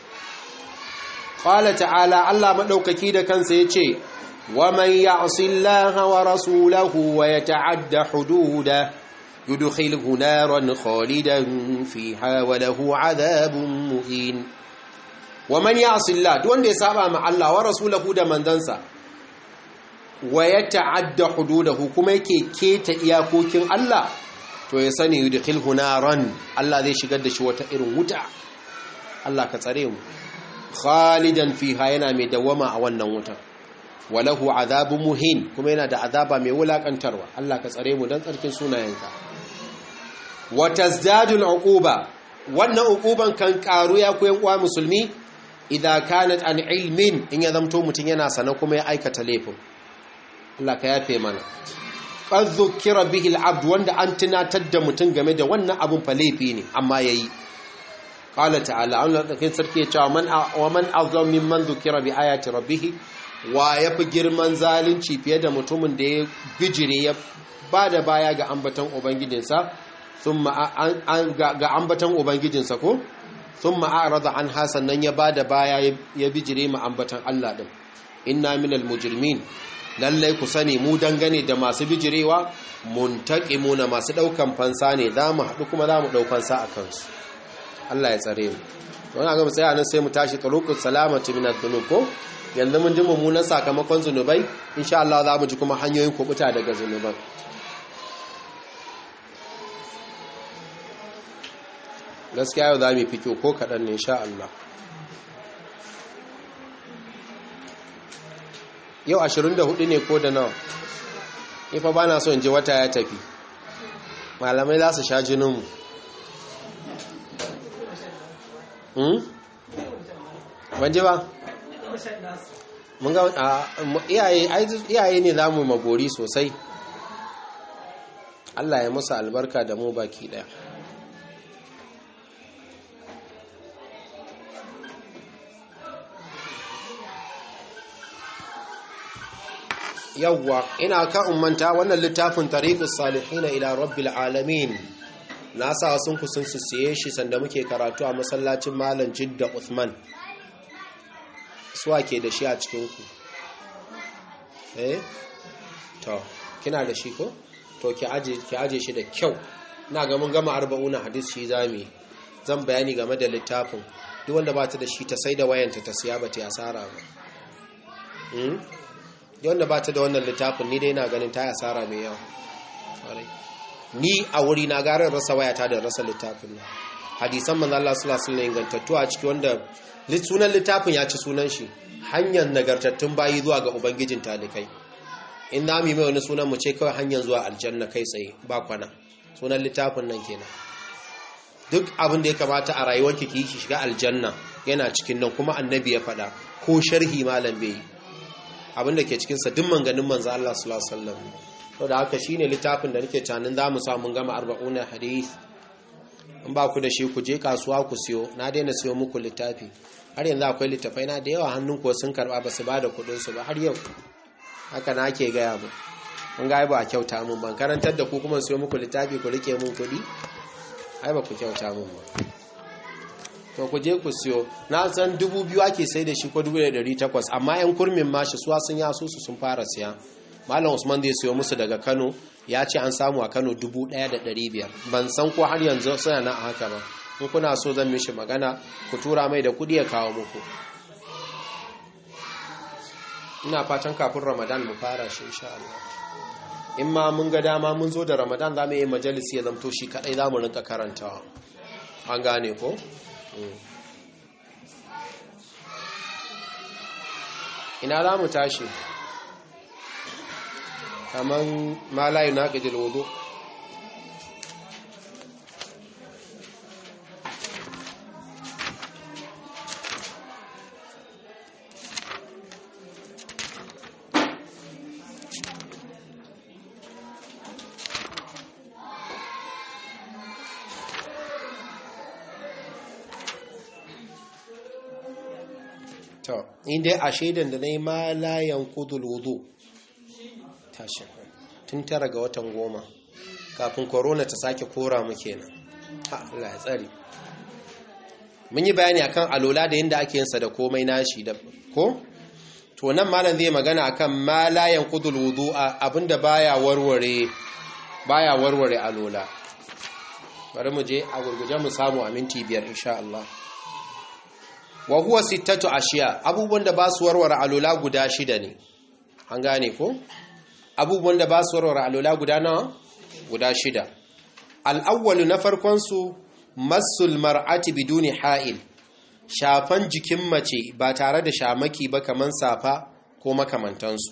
qala ta'ala Allah madaukaki da kansa yace wa man ya'si Allah wa rasulahu wa yata'adda hududa yudkhilhu naran khalidan fiha wa lahu adhabun muhin wa man ya'si Allah duk wanda ya saba ma Allah wa rasulahu da mandansa wa yata'adda hududahu kuma yake keta iyakokin Allah to ya sani yudkhilhu naran Allah zai shigar da shi wata irin wuta Allah ka tsare mu khalidan fiha yana mai dawama a wannan wuta walahu azabun muhin kuma yana da azaba mai wulakantarwa Allah ka tsare mu dan tsarkin sunayenka wa tazdadul uquba wannan uquban kan karu ya koyan uwa musulmi idza kanat an ilmin in ya zamto mutun yana sana kuma ya aikata laifin Allah ka yafe mana qad dhukira bihi al-abd wanda an tunatar da mutun game da wannan abun fa laifi ne amma yayi qala ta'ala Allah da kin sarki ya ce man wa man azam mimman dhukira bi ayati rabbih wa yafi girman zalunci fiye da mutumin da ya bijire ya bada baya ga ambaton ubangijinsa thumma ga ambaton ubangijinsa ko thumma a'rada an hasan nan ya bada baya ya bijire mu ambaton Allah din inna minal mujrimin lallai ku sani mu dangane da masu bijirewa muntaqimuna masu daukan fansa ne zamu haɗu kuma zamu dau fansa a kansu Allah ya tsare mu to ina ga mu tsaya nan sai mu tashi turuqus salamati min adh-dhunub ko yanzu mun ji mummunan sakamakon zunubai insha Allah za mu ji kuma hanyoyin kubuta daga zunuban gaskiya yau za mu fi kyau ko kaɗan ne insha Allah yau 24 ne ko da nawa ifa ba na so in ji wata ya tafi malamai za su sha jininmu ban ji ba mun ga iyaye ne za mu magori sosai Allah ya musu albarka da mu baki daya yawwa ina ka ummanta wannan littafin tariqus salihin ila rabbil alamin na sa sun kusun su siye shi sanda muke karatu a masallacin malam jidda Uthman suwa ke da shi a cikin ku eh to kina da shi ko to ki aje ki aje shi da kyau ina ga mun gama 40 hadis shi zami zan bayani game da littafin duk wanda ba ta da shi ta sai da wayanta ta siya ba ta asara ba wanda ba ta da wannan littafin ni dai na ganin ta yi asara mai yawa ni a wuri na garin rasa wayata da rasa littafin nan hadisan manzo Allah sallallahu alaihi wasallam ingantattu a ciki wanda sunan littafin ya ci sunan shi hanyar nagartattun bayi zuwa ga ubangijin talikai in na mi mai wani sunan mu ce kawai hanyar zuwa aljanna kai tsaye ba kwana sunan littafin nan kenan duk abin da ya kamata a rayuwarki ki ki shiga aljanna yana cikin nan kuma annabi ya faɗa ko sharhi malam bai yi abinda ke cikinsa duk manganin manzo Allah sallallahu alaihi wasallam to da haka shine littafin da nake tunanin zamu sa mun gama 40 hadith in ba ku da shi ku je kasuwa ku siyo na daina siyo muku littafi har yanzu akwai littafai na da yawa hannun ko sun karba ba su ba da kudin su ba har yau haka na ke gaya mu mun ga ba a kyauta mun ban karantar da ku kuma siyo muku littafi ku rike mun kudi ai ba ku kyauta mun ba to ku je ku siyo na san dubu biyu ake sai da shi ko dubu da dari takwas amma yan kurmin mashi suwa sun yaso su sun fara siya malam usman zai siyo musu daga kano ya ce an samu a kano dubu ɗaya da ɗari biyar ban san ko har yanzu suna na haka ba in kuna so zan mishi magana ku tura mai da kuɗi ya kawo muku ina fatan kafin ramadan mu fara shi insha Allah in ma mun ga dama mun zo da ramadan za mu yi majalisi ya zamto shi kaɗai za mu rinka karantawa an gane ko ina za mu tashi kamar malayu na ƙidil wudu to inda a shaidan da na yi ma layan kudul wudu tashi tun tara ga watan goma kafin korona ta sake kora mu kenan ha Allah ya tsari mun yi bayani akan alola da yadda ake yinsa da komai nashi da ko to nan malam zai magana akan ma layan kudul wudu abinda baya warware baya warware alola bari mu je a gurguje mu samu a minti biyar insha Allah wa huwa sittatu ashiya abubuwan da ba su warware alola guda shida ne an gane ko abubuwan da ba su warware alola guda nawa guda shida al'awwalu na farkon su masul mar'ati biduni ha'il shafan jikin mace ba tare da shamaki ba kaman safa ko makamantansu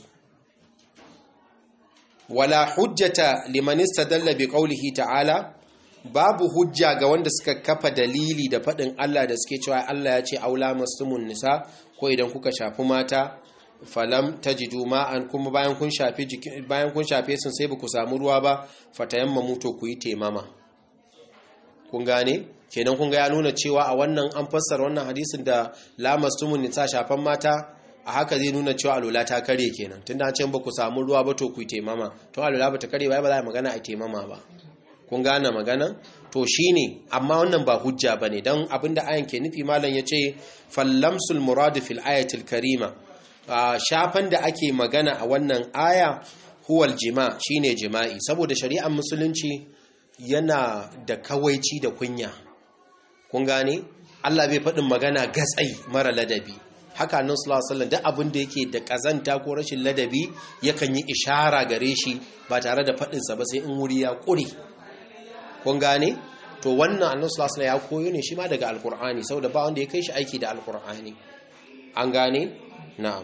wala hujjata liman istadalla bi qawlihi ta'ala babu hujja ga wanda suka kafa dalili da faɗin Allah da suke cewa Allah ya ce aula mastumun nisa ko idan kuka shafi mata falam tajidu ma'an kuma bayan kun shafe bayan kun shafe sun sai ba ku samu ruwa ba fatayammamu to ku yi temama kun gane kenan kun ga ya nuna cewa a wannan an fassara wannan hadisin da la mastumun nisa shafan mata a haka zai nuna cewa alula ta kare kenan tunda an ce ba ku samu ruwa ba to ku yi temama to alula ba ta kare ba ba za a magana a temama ba kun gane magana to shine amma wannan ba hujja bane dan abinda ayan ke nufi malam yace fallamsul murad fil ayatil karima shafan da ake magana a wannan aya huwal jima shine jima'i saboda shari'ar musulunci yana da kawaici da kunya kun gane Allah bai faɗin magana gatsai mara ladabi haka nan sallallahu alaihi wasallam duk abin da yake da kazanta ko rashin ladabi yakan yi ishara gare shi ba tare da faɗinsa ba sai in wuri ya ƙure kun gane to wannan annabi sallallahu alaihi ya koyo ne shi ma daga alqur'ani saboda ba wanda ya kai shi aiki da alqur'ani an gane na'am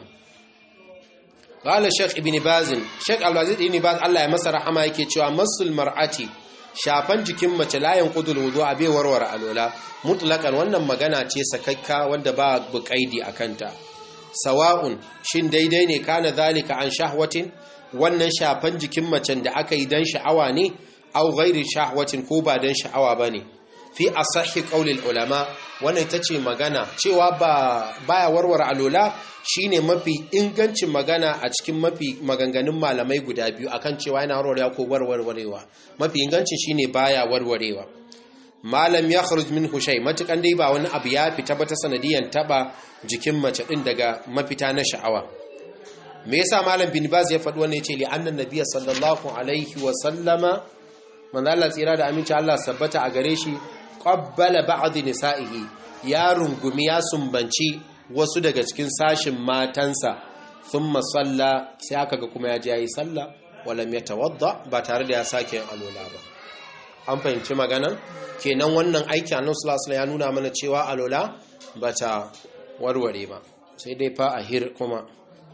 qala shaykh ibn baz shaykh al-aziz ibn baz Allah ya masa rahama yake cewa masul mar'ati shafan jikin mace layin qudul wudu a bai warware alola mutlaqan wannan magana ce sakakka wanda ba buƙaidi akanta sawa'un shin daidai ne kana zalika an shahwatin wannan shafan jikin macen da aka yi dan sha'awa ne aw ghairi shahwatin ko ba dan sha'awa bane fi asahi qaulil ulama wannan tace magana cewa ba baya warware alola shine mafi ingancin magana a cikin mafi maganganun malamai guda biyu akan cewa yana warwarewa ko warwarewa mafi ingancin shine baya warwarewa malam ya kharuj minhu shay matukan dai ba wani abu ya fita ba ta sanadiyan taba jikin mace din daga mafita na sha'awa me yasa malam bin baz ya faɗi wannan yace li annan nabiyyi sallallahu alaihi wa sallama manzo Allah tsira da aminci Allah sabbata a gare shi qabbala ba'd nisa'ihi ya rungumi ya sumbanci wasu daga cikin sashin matansa thumma salla sai aka ga kuma ya ji yayi sallah walam yatawadda ba tare da ya sake yin alola ba an fahimci magana kenan wannan aiki annabi sallallahu alaihi ya nuna mana cewa alola bata warware ba sai dai fa ahir kuma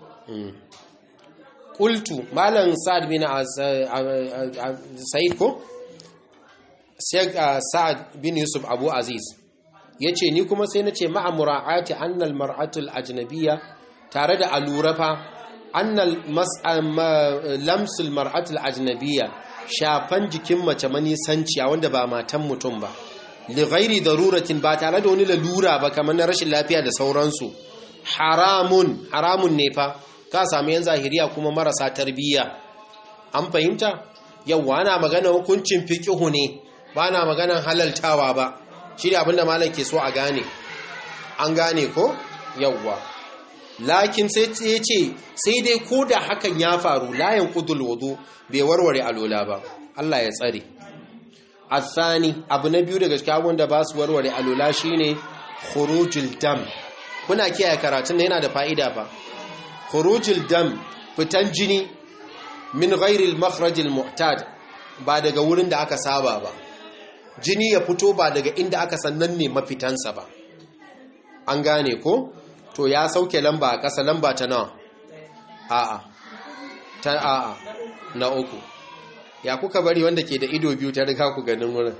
qultu malam sa'ad bin sa'id ko Sheikh Sa'ad bin Yusuf Abu Aziz yace ni kuma sai nace ma'a mura'ati annal mar'atul ajnabiyya tare da alurafa annal lamsul mar'atul ajnabiyya shafan jikin mace manisanciya wanda ba matan mutum ba li ghairi daruratin ba tare da wani lalura ba kamar na rashin lafiya da sauransu haramun haramun ne fa ka samu yan zahiriya kuma marasa tarbiyya an fahimta yawa ana magana hukuncin fiqhu ne ba na maganan halaltawa ba shi da abinda malam ke so a gane an gane ko yawwa lakin sai ya ce sai dai ko da hakan ya faru layan kudul wudu bai warware alola ba Allah ya tsare athani abu na biyu daga cikin abubuwan da ba su warware alola shine khurujul dam kuna kiyaye karatun da yana da fa'ida fa khurujul dam fitan jini min ghairil makhrajil mu'tad ba daga wurin da aka saba ba jini ya fito ba daga inda aka sannan ne mafitansa ba an gane ko to ya sauke lamba a ƙasa lamba ta nawa a'a ta a'a na uku ya kuka bari wanda ke da ido biyu ta riga ku ganin wurin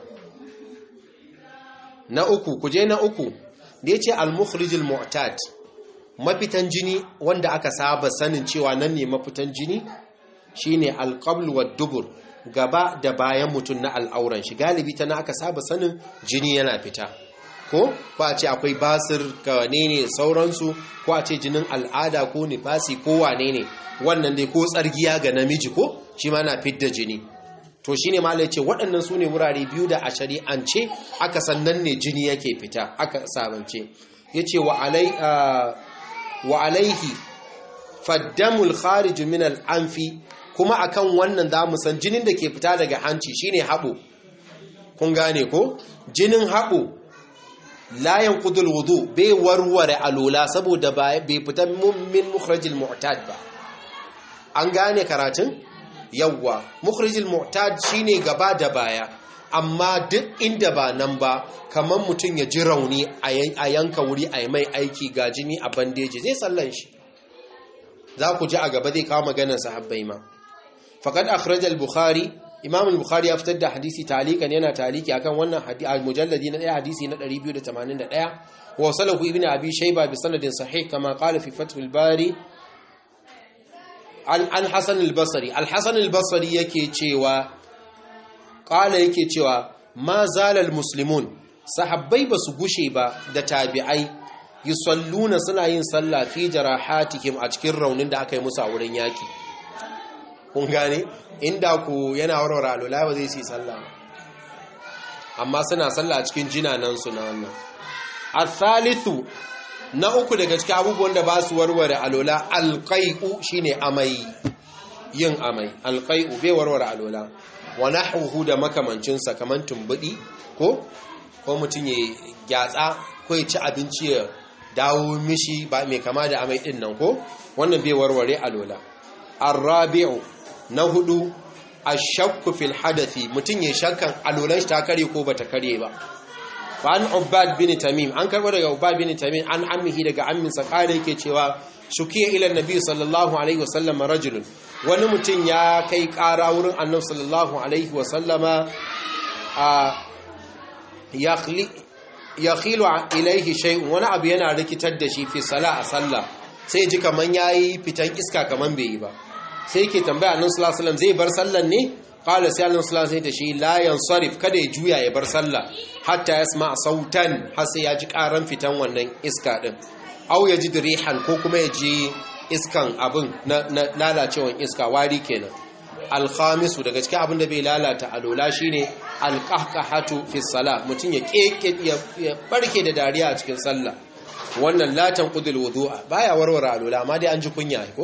na uku ku je na uku da ya ce al-mukhrijul mu'tad mafitan jini wanda aka saba sanin cewa nan ne mafitan jini shine al-qabl wa dubur gaba da bayan mutum na al'auran shi galibi ta na aka saba sanin jini yana fita ko ko a ce akwai basir ka ne sauransu ko a ce jinin al'ada ko nifasi ko wane ne wannan dai ko tsargiya ga namiji ko shi ma na fidda jini to shi ne malai ce waɗannan su ne wurare biyu da a shari'ance aka sannan ne jini yake fita aka sabance ya ce wa alaihi faddamul khariju min al'amfi kuma akan wannan za mu san jinin da ke fita daga hanci shine haɓo kun gane ko jinin haɓo layan kudul wudu bai warware alola saboda bai fita min mukhrajil mu'tad ba an gane karatun yawwa mukhrajil mu'tad shine gaba da baya amma duk inda ba nan ba kamar mutum ya ji rauni a yanka wuri a mai aiki ga jini a bandeji zai sallan shi za ku ji a gaba zai kawo maganar sahabbai ma faqad akhrajal bukhari imam al-bukhari ya fitar da hadisi talikan yana taliki akan wannan mujalladi na daya hadisi na 281 wa salahu ibn abi shayba bi sanadin sahih kama qala fi fath al-bari an an hasan al-basri al-hasan al-basri yake cewa qala yake cewa ma zala al-muslimun sahabbai basu gushe ba da tabi'ai yusalluna suna yin sallah fi jarahatihim a cikin raunin da aka yi musu a wurin yaki kun gane inda ku yana warware alola ba zai si sallah amma suna sallah a cikin jinanansu na wannan al-thalithu na uku daga cikin abubuwan da ba su warware alola alqai'u shine amai yin amai alqai'u bai warware alola wa nahwuhu da makamancin sa kaman tumbudi ko ko mutun ya gyatsa ko ya ci abinci ya dawo mishi ba mai kama da amai din nan ko wannan bai warware alola arrabi'u na hudu ashakku fil hadathi mutun ya shakkan alolan shi ta kare ko bata kare ba fa an ubad bin tamim an karbo daga ubad bin tamim an ammihi daga ammin sa kare yake cewa shukiya ila nabi sallallahu alaihi wasallam rajulun wani mutun ya kai kara wurin annabi sallallahu alaihi wasallama a yakhli yakhilu ilaihi shay'un wani abu yana rikitar da shi fi sala a sallah sai ji kaman yayi fitan iska kaman bai yi ba sai ke tambaya annabi sallallahu alaihi zai bar sallan ne qala sai annabi sallallahu alaihi shi la yansarif kada ya juya ya bar sallah hatta yasma sautan har sai ya ji karan fitan wannan iska din aw ya ji rihan ko kuma ya ji iskan abin na, lalacewan iska wari kenan alkhamisu daga cikin abin da bai lalata alola shine alqahqahatu fi salah mutun ya keke ya barke da dariya a cikin sallah wannan latan qudul wudu'a baya warware alola amma dai an ji kunya ko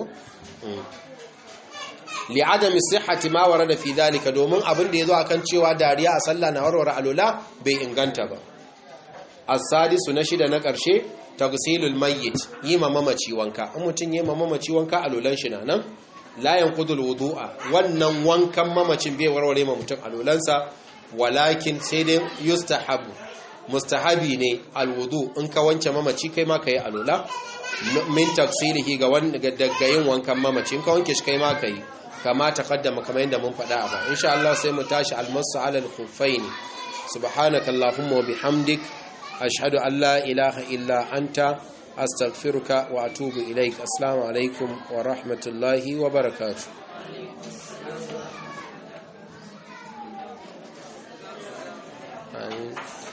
li'adami sihhati ma warada fi dhalika domin abin da yazo akan cewa dariya a sallah na warware alola bai inganta ba as-sadisu na shida na karshe tagsilul mayyit yima mamaci wanka in mutun yima mamaci wanka alolan shi nan la yanqudul wudu'a wannan wankan mamacin bai warware ma mutun alolansa walakin sai dai yustahabu mustahabi ne alwudu in ka wance mamaci kai ma kai alola min taksilihi ga wanda daga yin wankan mamaci in ka wanke shi kai ma kai kama taqaddama kamar yadda mun faɗa a ba insha Allah sai mu tashi almasu ala al-khuffaini subhanaka allahumma wa bihamdik ashhadu an la ilaha illa anta astaghfiruka wa atubu ilaik assalamu alaikum wa rahmatullahi wa barakatuh Amin.